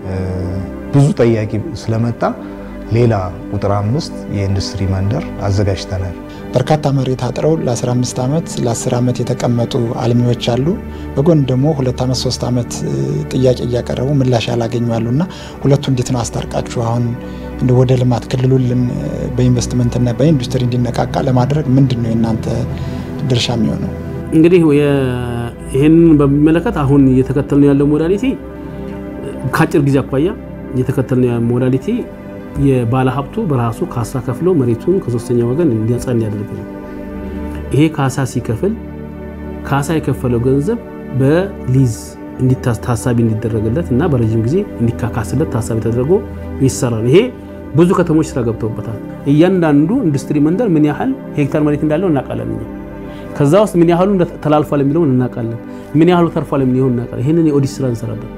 ብዙ ጠያቂ ስለመጣ ሌላ ቁጥር አምስት የኢንዱስትሪ መንደር አዘጋጅተናል። በርካታ መሬት አጥረው ለ15 ዓመት ለ10 ዓመት የተቀመጡ አልሚዎች አሉ። በጎን ደግሞ ሁለት ዓመት ሶስት ዓመት ጥያቄ እያቀረቡ ምላሽ ያላገኙ አሉ እና ሁለቱ እንዴት ነው አስታርቃችሁ አሁን እንደ ወደ ልማት ክልሉን በኢንቨስትመንትና በኢንዱስትሪ እንዲነቃቃ ለማድረግ ምንድን ነው የእናንተ ድርሻ የሚሆነው? እንግዲህ ይህንን በሚመለከት አሁን እየተከተልን ያለው ሞዳሊቲ ከአጭር ጊዜ አኳያ እየተከተልን ያለው ሞዳሊቲ የባለ ሀብቱ በራሱ ካሳ ከፍሎ መሬቱን ከሶስተኛ ወገን እንዲያጻ እንዲያደርግ ነው። ይሄ ካሳ ሲከፍል ካሳ የከፈለው ገንዘብ በሊዝ ታሳቢ እንዲደረግለት እና በረዥም ጊዜ እንዲካካስለት ታሳቢ ተደርጎ ይሰራል። ይሄ ብዙ ከተሞች ስራ ገብተውበታል። እያንዳንዱ ኢንዱስትሪ መንደር ምን ያህል ሄክታር መሬት እንዳለው እናውቃለን። እኛ ከዛ ውስጥ ምን ያህሉ ተላልፏል የሚለውን እናውቃለን። ምን ያህሉ ተርፏል የሚለውን እናውቃለን። ይህንን የኦዲት ስራ እንሰራለን።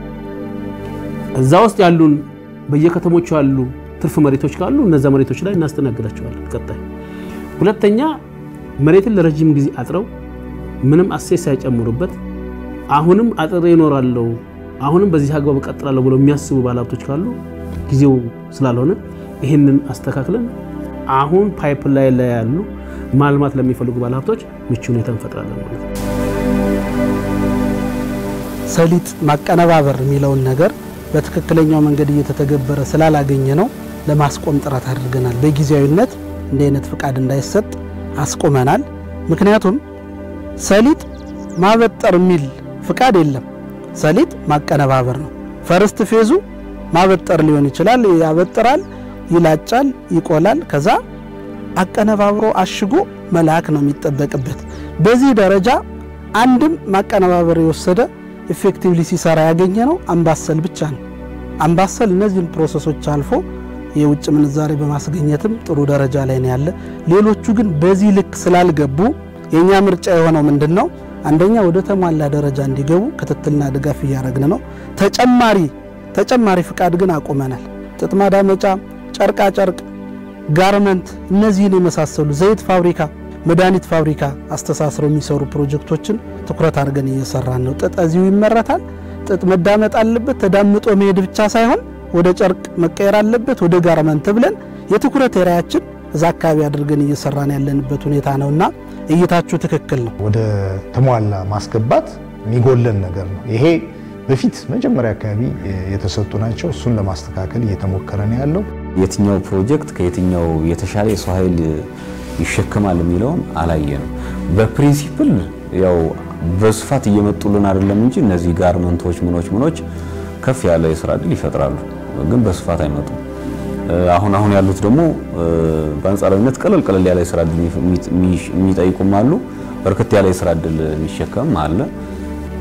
እዛ ውስጥ ያሉን በየከተሞቹ ያሉ ትርፍ መሬቶች ካሉ እነዛ መሬቶች ላይ እናስተናግዳቸዋለን። ቀጣይ ሁለተኛ መሬትን ለረጅም ጊዜ አጥረው ምንም አሴስ ሳይጨምሩበት አሁንም አጥሬ ይኖራለሁ አሁንም በዚህ አግባብ እቀጥላለሁ ብለው የሚያስቡ ባለሀብቶች ካሉ ጊዜው ስላልሆነ ይህንን አስተካክለን አሁን ፓይፕ ላይ ላይ ያሉ ማልማት ለሚፈልጉ ባለሀብቶች ምቹ ሁኔታ እንፈጥራለን ማለት ነው። ሰሊጥ ማቀነባበር የሚለውን ነገር በትክክለኛው መንገድ እየተተገበረ ስላላገኘ ነው ለማስቆም ጥረት አድርገናል። በጊዜያዊነት እንዲህ አይነት ፍቃድ እንዳይሰጥ አስቆመናል። ምክንያቱም ሰሊጥ ማበጠር የሚል ፍቃድ የለም። ሰሊጥ ማቀነባበር ነው። ፈርስት ፌዙ ማበጠር ሊሆን ይችላል። ያበጥራል፣ ይላጫል፣ ይቆላል። ከዛ አቀነባብሮ አሽጎ መላክ ነው የሚጠበቅበት። በዚህ ደረጃ አንድም ማቀነባበር የወሰደ ኢፌክቲቭሊ ሲሰራ ያገኘ ነው አምባሰል ብቻ ነው። አምባሰል እነዚህን ፕሮሰሶች አልፎ የውጭ ምንዛሬ በማስገኘትም ጥሩ ደረጃ ላይ ነው ያለ። ሌሎቹ ግን በዚህ ልክ ስላልገቡ የእኛ ምርጫ የሆነው ምንድን ነው? አንደኛ ወደ ተሟላ ደረጃ እንዲገቡ ክትትልና ድጋፍ እያደረግን ነው። ተጨማሪ ተጨማሪ ፍቃድ ግን አቁመናል። ጥጥ ማዳመጫ፣ ጨርቃ ጨርቅ፣ ጋርመንት፣ እነዚህን የመሳሰሉ ዘይት ፋብሪካ፣ መድኃኒት ፋብሪካ አስተሳስረው የሚሰሩ ፕሮጀክቶችን ትኩረት አድርገን እየሰራን ነው። ጥጥ እዚሁ ይመረታል። ጥጥ መዳመጥ አለበት። ተዳምጦ መሄድ ብቻ ሳይሆን ወደ ጨርቅ መቀየር አለበት፣ ወደ ጋርመንት ብለን የትኩረት ኤሪያችን እዛ አካባቢ አድርገን እየሰራን ያለንበት ሁኔታ ነውና እይታችሁ ትክክል ነው። ወደ ተሟላ ማስገባት የሚጎለን ነገር ነው። ይሄ በፊት መጀመሪያ አካባቢ የተሰጡ ናቸው። እሱን ለማስተካከል እየተሞከረ ነው ያለው። የትኛው ፕሮጀክት ከየትኛው የተሻለ የሰው ኃይል ይሸከማል የሚለውን አላየንም። በፕሪንሲፕል ያው በስፋት እየመጡልን አይደለም እንጂ እነዚህ ጋርመንቶች ምኖች ምኖች ከፍ ያለ የስራ እድል ይፈጥራሉ፣ ግን በስፋት አይመጡም። አሁን አሁን ያሉት ደግሞ በአንጻራዊነት ቀለል ቀለል ያለ የስራ እድል የሚጠይቁም አሉ። በርከት ያለ የስራ እድል የሚሸከም አለ።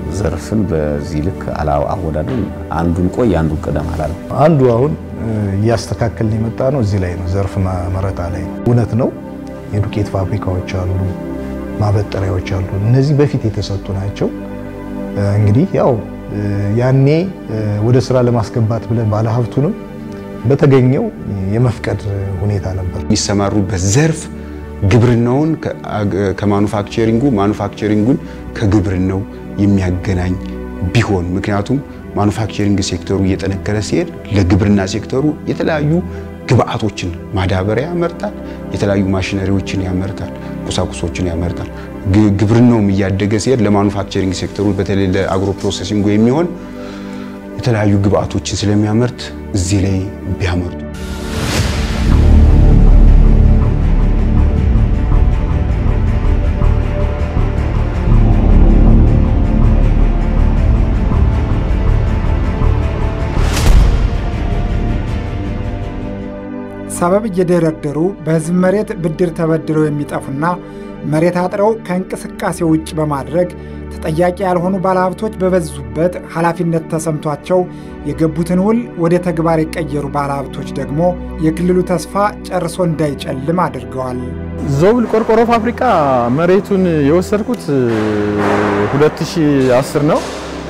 ዘርፍን በዚህ ልክ አወዳደር አንዱን ቆይ አንዱን ቅደም አላለም። አንዱ አሁን እያስተካከልን የመጣ ነው እዚህ ላይ ነው፣ ዘርፍ መረጣ ላይ እውነት ነው። የዱቄት ፋብሪካዎች አሉ፣ ማበጠሪያዎች አሉ። እነዚህ በፊት የተሰጡ ናቸው። እንግዲህ ያው ያኔ ወደ ስራ ለማስገባት ብለን ባለሀብቱንም በተገኘው የመፍቀድ ሁኔታ ነበር። የሚሰማሩበት ዘርፍ ግብርናውን ከማኑፋክቸሪንጉ ማኑፋክቸሪንጉን ከግብርናው የሚያገናኝ ቢሆን ምክንያቱም ማኑፋክቸሪንግ ሴክተሩ እየጠነከረ ሲሄድ ለግብርና ሴክተሩ የተለያዩ ግብአቶችን ማዳበሪያ ያመርታል፣ የተለያዩ ማሽነሪዎችን ያመርታል፣ ቁሳቁሶችን ያመርታል። ግብርናውም እያደገ ሲሄድ ለማኑፋክቸሪንግ ሴክተሩ በተለይ ለአግሮ ፕሮሴሲንጉ የሚሆን የተለያዩ ግብአቶችን ስለሚያመርት እዚህ ላይ ቢያመርቱ ሰበብ እየደረደሩ በህዝብ መሬት ብድር ተበድረው የሚጠፉና መሬት አጥረው ከእንቅስቃሴ ውጭ በማድረግ ተጠያቂ ያልሆኑ ባለሀብቶች በበዙበት ኃላፊነት ተሰምቷቸው የገቡትን ውል ወደ ተግባር የቀየሩ ባለሀብቶች ደግሞ የክልሉ ተስፋ ጨርሶ እንዳይጨልም አድርገዋል። ዞብል ቆርቆሮ ፋብሪካ መሬቱን የወሰድኩት 2010 ነው።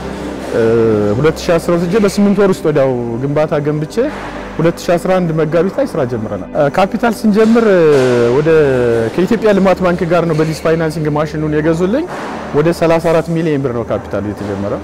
2010 ወስጄ በስምንት ወር ውስጥ ወዲያው ግንባታ ገንብቼ 2011 መጋቢት ላይ ስራ ጀምረናል። ካፒታል ስንጀምር ወደ ከኢትዮጵያ ልማት ባንክ ጋር ነው በሊዝ ፋይናንሲንግ ማሽኑን የገዙልኝ። ወደ 34 ሚሊዮን ብር ነው ካፒታሉ የተጀመረው።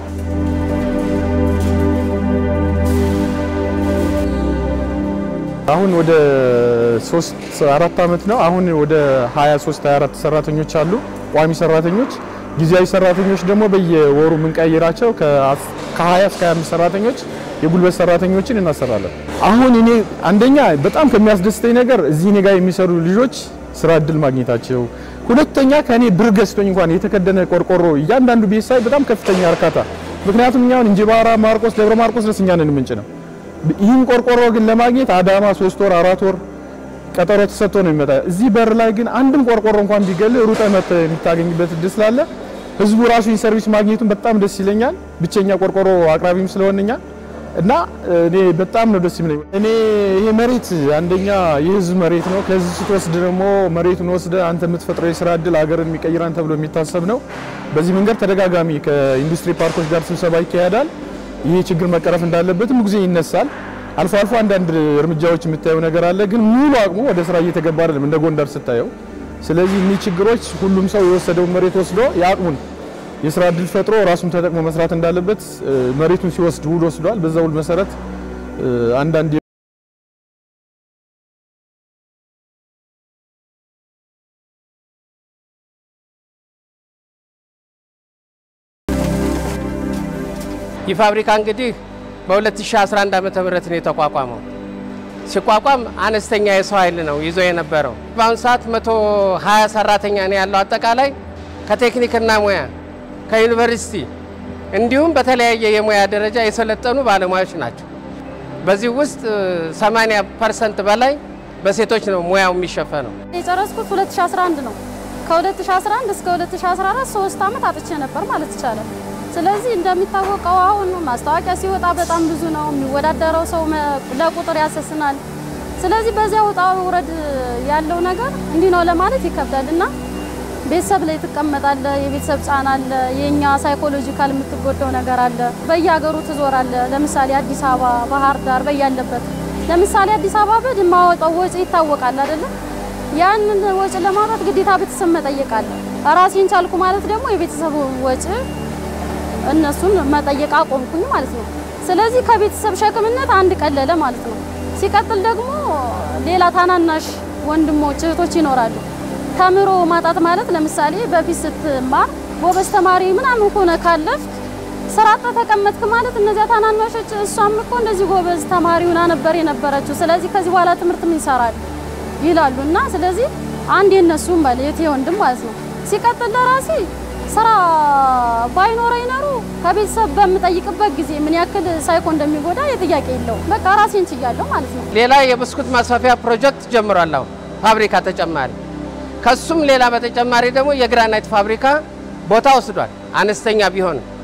አሁን ወደ 3 4 ዓመት ነው። አሁን ወደ 23 24 ሰራተኞች አሉ፣ ቋሚ ሰራተኞች። ጊዜያዊ ሰራተኞች ደግሞ በየወሩ የምንቀይራቸው ከ20 እስከ 25 ሰራተኞች የጉልበት ሰራተኞችን እናሰራለን። አሁን እኔ አንደኛ በጣም ከሚያስደስተኝ ነገር እዚህ እኔ ጋር የሚሰሩ ልጆች ስራ እድል ማግኘታቸው፣ ሁለተኛ ከእኔ ብር ገዝቶኝ እንኳን የተከደነ ቆርቆሮ እያንዳንዱ ቤት ሳይ በጣም ከፍተኛ እርካታ። ምክንያቱም እኛ አሁን እንጅባራ፣ ማርቆስ፣ ደብረ ማርቆስ ድረስ እኛ ነን ምንጭ ነው። ይህን ቆርቆሮ ግን ለማግኘት አዳማ ሶስት ወር አራት ወር ቀጠሮ ተሰጥቶ ነው የሚመጣ። እዚህ በር ላይ ግን አንድም ቆርቆሮ እንኳን ቢገል ሩጠ መጥተህ የምታገኝበት እድል ስላለ ህዝቡ ራሱ ሰርቪስ ማግኘቱን በጣም ደስ ይለኛል። ብቸኛ ቆርቆሮ አቅራቢም ስለሆንኛል እና እኔ በጣም ነው ደስ የሚለኝ። እኔ ይሄ መሬት አንደኛ የህዝብ መሬት ነው። ከህዝብ ስትወስድ ደግሞ መሬቱን ወስደ አንተ የምትፈጥረው የስራ እድል ሀገርን የሚቀይራን ተብሎ የሚታሰብ ነው። በዚህ መንገድ ተደጋጋሚ ከኢንዱስትሪ ፓርኮች ጋር ስብሰባ ይካሄዳል። ይህ ችግር መቀረፍ እንዳለበትም ጊዜ ይነሳል። አልፎ አልፎ አንዳንድ እርምጃዎች የምታየው ነገር አለ፣ ግን ሙሉ አቅሙ ወደ ስራ እየተገባ አይደለም እንደ ጎንደር ስታየው። ስለዚህ እኒህ ችግሮች ሁሉም ሰው የወሰደውን መሬት ወስዶ የአቅሙን የስራ እድል ፈጥሮ ራሱን ተጠቅሞ መስራት እንዳለበት መሬቱን ሲወስድ ውል ወስዷል። በዛ ውል መሰረት አንዳንድ ይህ ፋብሪካ እንግዲህ በ2011 ዓ ም ነው የተቋቋመው። ሲቋቋም አነስተኛ የሰው ኃይል ነው ይዞ የነበረው። በአሁኑ ሰዓት 120 ሰራተኛ ነው ያለው አጠቃላይ ከቴክኒክና ሙያ ከዩኒቨርሲቲ እንዲሁም በተለያየ የሙያ ደረጃ የሰለጠኑ ባለሙያዎች ናቸው። በዚህ ውስጥ 80 ፐርሰንት በላይ በሴቶች ነው ሙያው የሚሸፈነው። የጨረስኩት 2011 ነው። ከ2011 እስከ 2014 ሶስት ዓመት አጥቼ ነበር ማለት ይቻላል። ስለዚህ እንደሚታወቀው አሁን ማስታወቂያ ሲወጣ በጣም ብዙ ነው የሚወዳደረው ሰው ለቁጥር ያሰስናል። ስለዚህ በዚያ ውጣ ውረድ ያለው ነገር እንዲህ ነው ለማለት ይከብዳል እና ቤተሰብ ላይ ትቀመጣለ። የቤተሰብ ጫና አለ። የኛ ሳይኮሎጂካል የምትጎዳው ነገር አለ። በየሀገሩ ትዞራለ። ለምሳሌ አዲስ አበባ፣ ባህር ዳር በያለበት ለምሳሌ አዲስ አበባ በድ የማወጣው ወጪ ይታወቃል አይደለም። ያንን ወጪ ለማውጣት ግዴታ ቤተሰብ መጠየቅ አለ። ራሴን ቻልኩ ማለት ደግሞ የቤተሰብ ወጪ እነሱን መጠየቅ አቆምኩኝ ማለት ነው። ስለዚህ ከቤተሰብ ሸክምነት አንድ ቀለለ ማለት ነው። ሲቀጥል ደግሞ ሌላ ታናናሽ ወንድሞች እህቶች ይኖራሉ። ተምሮ ማጣት ማለት ለምሳሌ በፊት ስትማር ጎበዝ ተማሪ ምናምን ሆነ ካለፍ ስራ አጥተህ ተቀመጥክ ማለት እነዚያ ታናናሾች እሷም እኮ እንደዚህ ጎበዝ ተማሪ ሆና ነበር የነበረችው፣ ስለዚህ ከዚህ በኋላ ትምህርት ምን ይሰራል ይላሉ። እና ስለዚህ አንድ የነሱም ማለት ወንድም ማለት ነው። ሲቀጥል ለራሴ ስራ ባይኖረኝ ኖሮ ከቤተሰብ በምጠይቅበት ጊዜ ምን ያክል ሳይኮ እንደሚጎዳ የጥያቄ የለውም። በቃ ራሴን ችያለሁ ማለት ነው። ሌላ የብስኩት ማስፋፊያ ፕሮጀክት ጀምሯል። አሁን ፋብሪካ ተጨማሪ ከሱም ሌላ በተጨማሪ ደግሞ የግራናይት ፋብሪካ ቦታ ወስዷል። አነስተኛ ቢሆን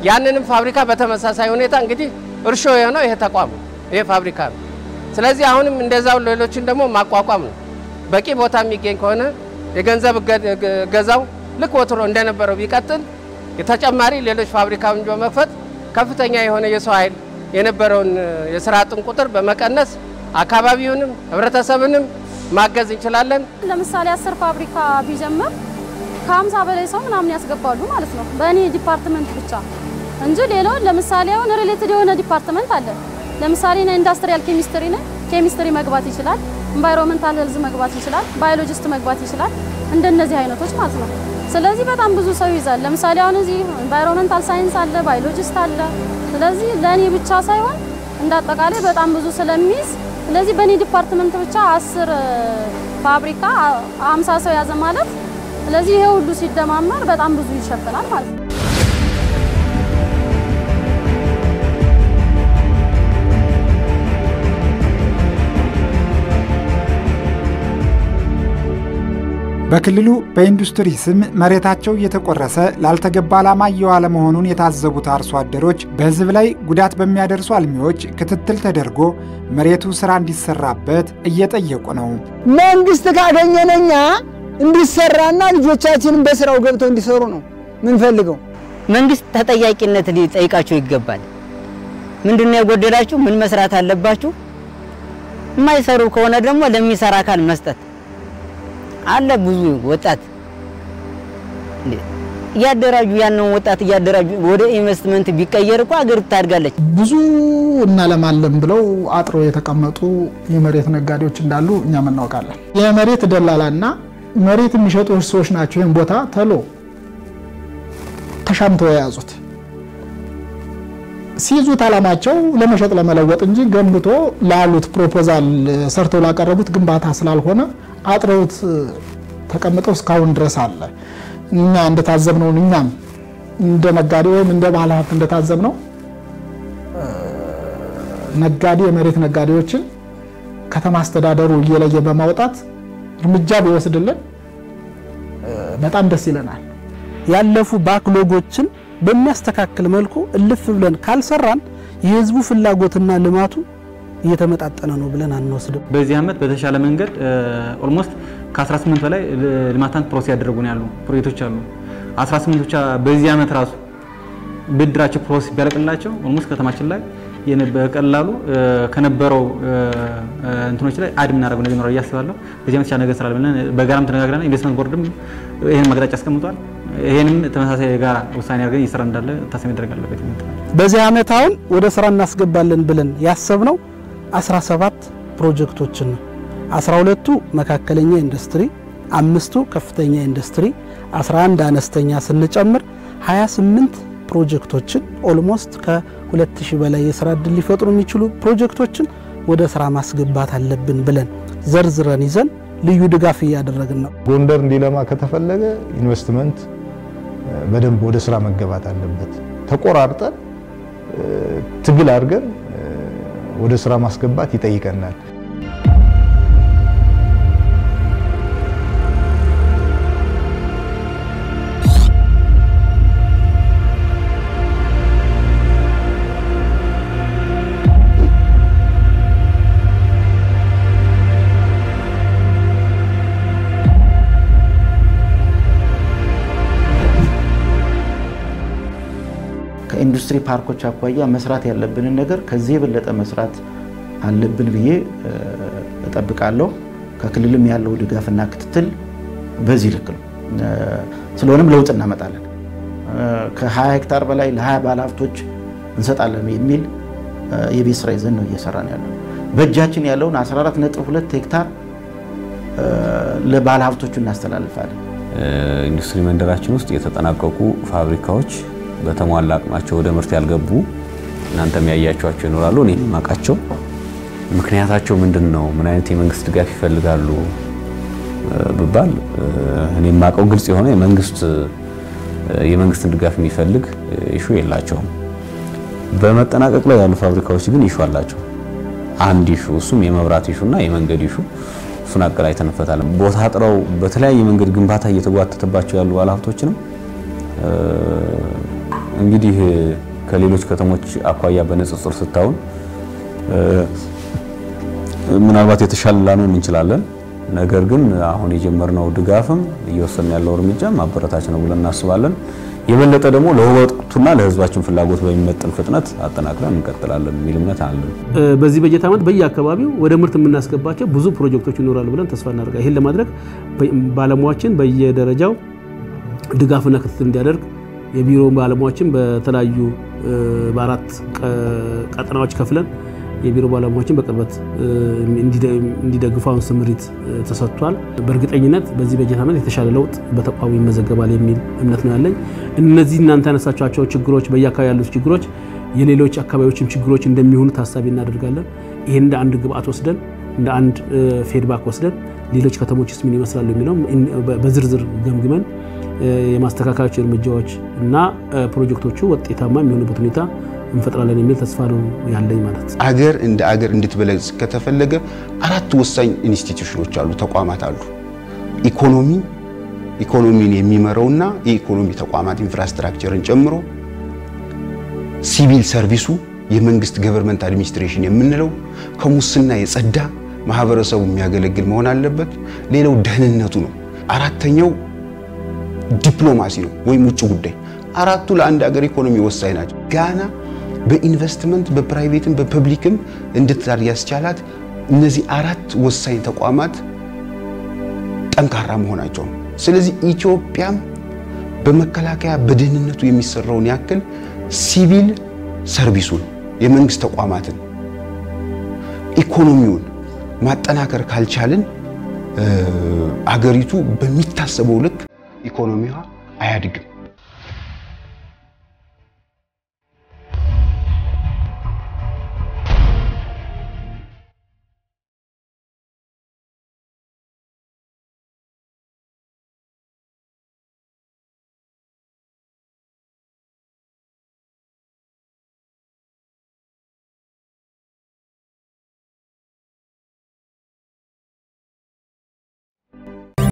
ያንንም ፋብሪካ በተመሳሳይ ሁኔታ እንግዲህ እርሾ የሆነው ይሄ ተቋም ነው፣ ይሄ ፋብሪካ ነው። ስለዚህ አሁንም እንደዛው ሌሎችን ደግሞ ማቋቋም ነው። በቂ ቦታ የሚገኝ ከሆነ የገንዘብ ገዛው ልክ ወትሮ እንደነበረው ቢቀጥል የተጨማሪ ሌሎች ፋብሪካውን በመክፈት ከፍተኛ የሆነ የሰው ኃይል የነበረውን የስራ አጥን ቁጥር በመቀነስ አካባቢውንም ህብረተሰብንም ማገዝ እንችላለን። ለምሳሌ አስር ፋብሪካ ቢጀምር ከሀምሳ በላይ ሰው ምናምን ያስገባሉ ማለት ነው በእኔ ዲፓርትመንት ብቻ እንጂ ሌላውን ለምሳሌ አሁን ሪሌትድ የሆነ ዲፓርትመንት አለ። ለምሳሌ ና ኢንዱስትሪያል ኬሚስትሪ ነ ኬሚስትሪ መግባት ይችላል። ኢንቫይሮንመንታል ሄልዝ መግባት ይችላል። ባዮሎጂስት መግባት ይችላል። እንደነዚህ አይነቶች ማለት ነው። ስለዚህ በጣም ብዙ ሰው ይዛል። ለምሳሌ አሁን እዚህ ኢንቫይሮንመንታል ሳይንስ አለ፣ ባዮሎጂስት አለ። ስለዚህ ለእኔ ብቻ ሳይሆን እንደ አጠቃላይ በጣም ብዙ ስለሚይዝ ስለዚህ በእኔ ዲፓርትመንት ብቻ አስር ፋብሪካ አምሳ ሰው ያዘ ማለት ስለዚህ ይሄ ሁሉ ሲደማመር በጣም ብዙ ይሸፍናል ማለት ነው። በክልሉ በኢንዱስትሪ ስም መሬታቸው እየተቆረሰ ላልተገባ ዓላማ እየዋለ መሆኑን የታዘቡት አርሶ አደሮች በሕዝብ ላይ ጉዳት በሚያደርሱ አልሚዎች ክትትል ተደርጎ መሬቱ ስራ እንዲሰራበት እየጠየቁ ነው። መንግስት ካገኘነኛ እንዲሰራና ልጆቻችንን በስራው ገብተው እንዲሰሩ ነው ምንፈልገው። መንግስት ተጠያቂነት ሊጠይቃቸው ይገባል። ምንድነው የጎደላችሁ? ምን መስራት አለባችሁ? የማይሰሩ ከሆነ ደግሞ ለሚሰራ አካል መስጠት አለ። ብዙ ወጣት እያደራጁ ያንን ወጣት እያደራጁ ወደ ኢንቨስትመንት ቢቀየር እኮ ሀገር ታድጋለች። ብዙ እናለማለን ብለው አጥሮ የተቀመጡ የመሬት ነጋዴዎች እንዳሉ እኛም እናውቃለን። የመሬት ደላላና መሬት የሚሸጡ ሰዎች ናቸው ይህን ቦታ ተሎ ተሻምተው የያዙት። ሲይዙት አላማቸው ለመሸጥ ለመለወጥ እንጂ ገንብቶ ላሉት ፕሮፖዛል ሰርተው ላቀረቡት ግንባታ ስላልሆነ አጥረውት ተቀምጠው እስካሁን ድረስ አለ። እኛ እንደታዘብነው እኛም እንደ ነጋዴ ወይም እንደ ባለሀብት እንደታዘብነው ነጋዴ የመሬት ነጋዴዎችን ከተማ አስተዳደሩ እየለየ በማውጣት እርምጃ ቢወስድልን በጣም ደስ ይለናል። ያለፉ ባክሎጎችን በሚያስተካክል መልኩ እልፍ ብለን ካልሰራን የህዝቡ ፍላጎትና ልማቱ እየተመጣጠነ ነው ብለን አንወስድም። በዚህ ዓመት በተሻለ መንገድ ኦልሞስት ከ18 በላይ ልማታን ፕሮሰስ ያደረጉ ነው ያሉ ፕሮጀክቶች አሉ። 18 ብቻ በዚህ ዓመት ራሱ ብድራቸው ፕሮሰስ ቢያልቅላቸው ኦልሞስት ከተማችን ላይ በቀላሉ ከነበረው እንትኖች ላይ አድ የምናደርገው ነገር ይኖራል እያስባለሁ። በዚህ ዓመት የተሻለ ነገር ስላለ ብለን በጋራም ተነጋግረናል። ኢንቨስትመንት ቦርድም ይህን ማቅጣጫ አስቀምጧል። ይህንም ተመሳሳይ የጋራ ውሳኔ አድርገን እየሰራ እንዳለ ታሳቢ መደረግ አለበት። በዚህ ዓመት አሁን ወደ ስራ እናስገባለን ብለን ያሰብነው 17 ፕሮጀክቶችን ነው። 12ቱ መካከለኛ ኢንዱስትሪ፣ አምስቱ ከፍተኛ ኢንዱስትሪ፣ 11 አነስተኛ ስንጨምር 28 ፕሮጀክቶችን ኦልሞስት ከ2000 በላይ የስራ እድል ሊፈጥሩ የሚችሉ ፕሮጀክቶችን ወደ ስራ ማስገባት አለብን ብለን ዘርዝረን ይዘን ልዩ ድጋፍ እያደረግን ነው። ጎንደር እንዲለማ ከተፈለገ ኢንቨስትመንት በደንብ ወደ ስራ መገባት አለበት። ተቆራርጠን ትግል አድርገን ወደ ስራ ማስገባት ይጠይቀናል። ከኢንዱስትሪ ፓርኮች አኳያ መስራት ያለብንን ነገር ከዚህ የበለጠ መስራት አለብን ብዬ እጠብቃለሁ። ከክልልም ያለው ድጋፍና ክትትል በዚህ ልክ ነው። ስለሆነም ለውጥ እናመጣለን። ከ20 ሄክታር በላይ ለ20 ባለሀብቶች እንሰጣለን የሚል የቤት ስራ ይዘን ነው እየሰራን ያለው። በእጃችን ያለውን 14.2 ሄክታር ለባለሀብቶቹ እናስተላልፋለን። ኢንዱስትሪ መንደራችን ውስጥ የተጠናቀቁ ፋብሪካዎች በተሟላ አቅማቸው ወደ ምርት ያልገቡ እናንተም ያያቸዋቸው ይኖራሉ። እኔ ማቃቸው ምክንያታቸው ምንድን ነው? ምን አይነት የመንግስት ድጋፍ ይፈልጋሉ ብባል እኔ የማውቀው ግልጽ የሆነ የመንግስት የመንግስትን ድጋፍ የሚፈልግ ኢሹ የላቸውም። በመጠናቀቅ ላይ ያሉ ፋብሪካዎች ግን ኢሹ አላቸው። አንድ ኢሹ እሱም የመብራት ኢሹና የመንገድ ኢሹ እሱን አቀላይተን እንፈታለን። ቦታ ጥረው በተለያየ መንገድ ግንባታ እየተጓተተባቸው ያሉ ባለሀብቶችንም እንግዲህ ከሌሎች ከተሞች አኳያ በንጽጽር ስታውን ምናልባት የተሻለ ላንሆን እንችላለን። ነገር ግን አሁን የጀመርነው ድጋፍም እየወሰን ያለው እርምጃም አበረታች ነው ብለን እናስባለን። የበለጠ ደግሞ ለወቅቱና ለሕዝባችን ፍላጎት በሚመጥን ፍጥነት አጠናክረን እንቀጥላለን የሚል እምነት አለን። በዚህ በጀት ዓመት በየአካባቢው ወደ ምርት የምናስገባቸው ብዙ ፕሮጀክቶች ይኖራሉ ብለን ተስፋ እናደርጋለን። ይህን ለማድረግ ባለሙያዎችን በየደረጃው ድጋፍና ክትትል እንዲያደርግ የቢሮ ባለሙያዎችን በተለያዩ በአራት ቀጠናዎች ከፍለን የቢሮ ባለሙያዎችን በቅርበት እንዲደግፉ አሁን ስምሪት ተሰጥቷል። በእርግጠኝነት በዚህ በጀት ዓመት የተሻለ ለውጥ በተቋሙ ይመዘገባል የሚል እምነት ነው ያለኝ። እነዚህ እናንተ ያነሳቸዋቸው ችግሮች፣ በየአካባቢ ያሉት ችግሮች የሌሎች አካባቢዎችም ችግሮች እንደሚሆኑ ታሳቢ እናደርጋለን። ይህን እንደ አንድ ግብአት ወስደን እንደ አንድ ፌድባክ ወስደን ሌሎች ከተሞችስ ምን ይመስላሉ የሚለው በዝርዝር ገምግመን የማስተካከያቸው እርምጃዎች እና ፕሮጀክቶቹ ውጤታማ የሚሆኑበት ሁኔታ እንፈጥራለን የሚል ተስፋ ነው ያለኝ ማለት ነው። አገር እንደ አገር እንድትበለጽ ከተፈለገ አራት ወሳኝ ኢንስቲትዩሽኖች አሉ፣ ተቋማት አሉ። ኢኮኖሚ ኢኮኖሚን የሚመራውና የኢኮኖሚ ተቋማት ኢንፍራስትራክቸርን ጨምሮ ሲቪል ሰርቪሱ የመንግስት ገቨርንመንት አድሚኒስትሬሽን የምንለው ከሙስና የጸዳ ማህበረሰቡ የሚያገለግል መሆን አለበት። ሌላው ደህንነቱ ነው። አራተኛው ዲፕሎማሲ ነው ወይም ውጭ ጉዳይ። አራቱ ለአንድ ሀገር ኢኮኖሚ ወሳኝ ናቸው። ጋና በኢንቨስትመንት በፕራይቬትም በፐብሊክም እንድትዳር ያስቻላት እነዚህ አራት ወሳኝ ተቋማት ጠንካራ መሆናቸው ነው። ስለዚህ ኢትዮጵያም በመከላከያ በደህንነቱ የሚሰራውን ያክል ሲቪል ሰርቪሱን የመንግስት ተቋማትን ኢኮኖሚውን ማጠናከር ካልቻልን አገሪቱ በሚታሰበው ልክ ኢኮኖሚዋ አያድግም።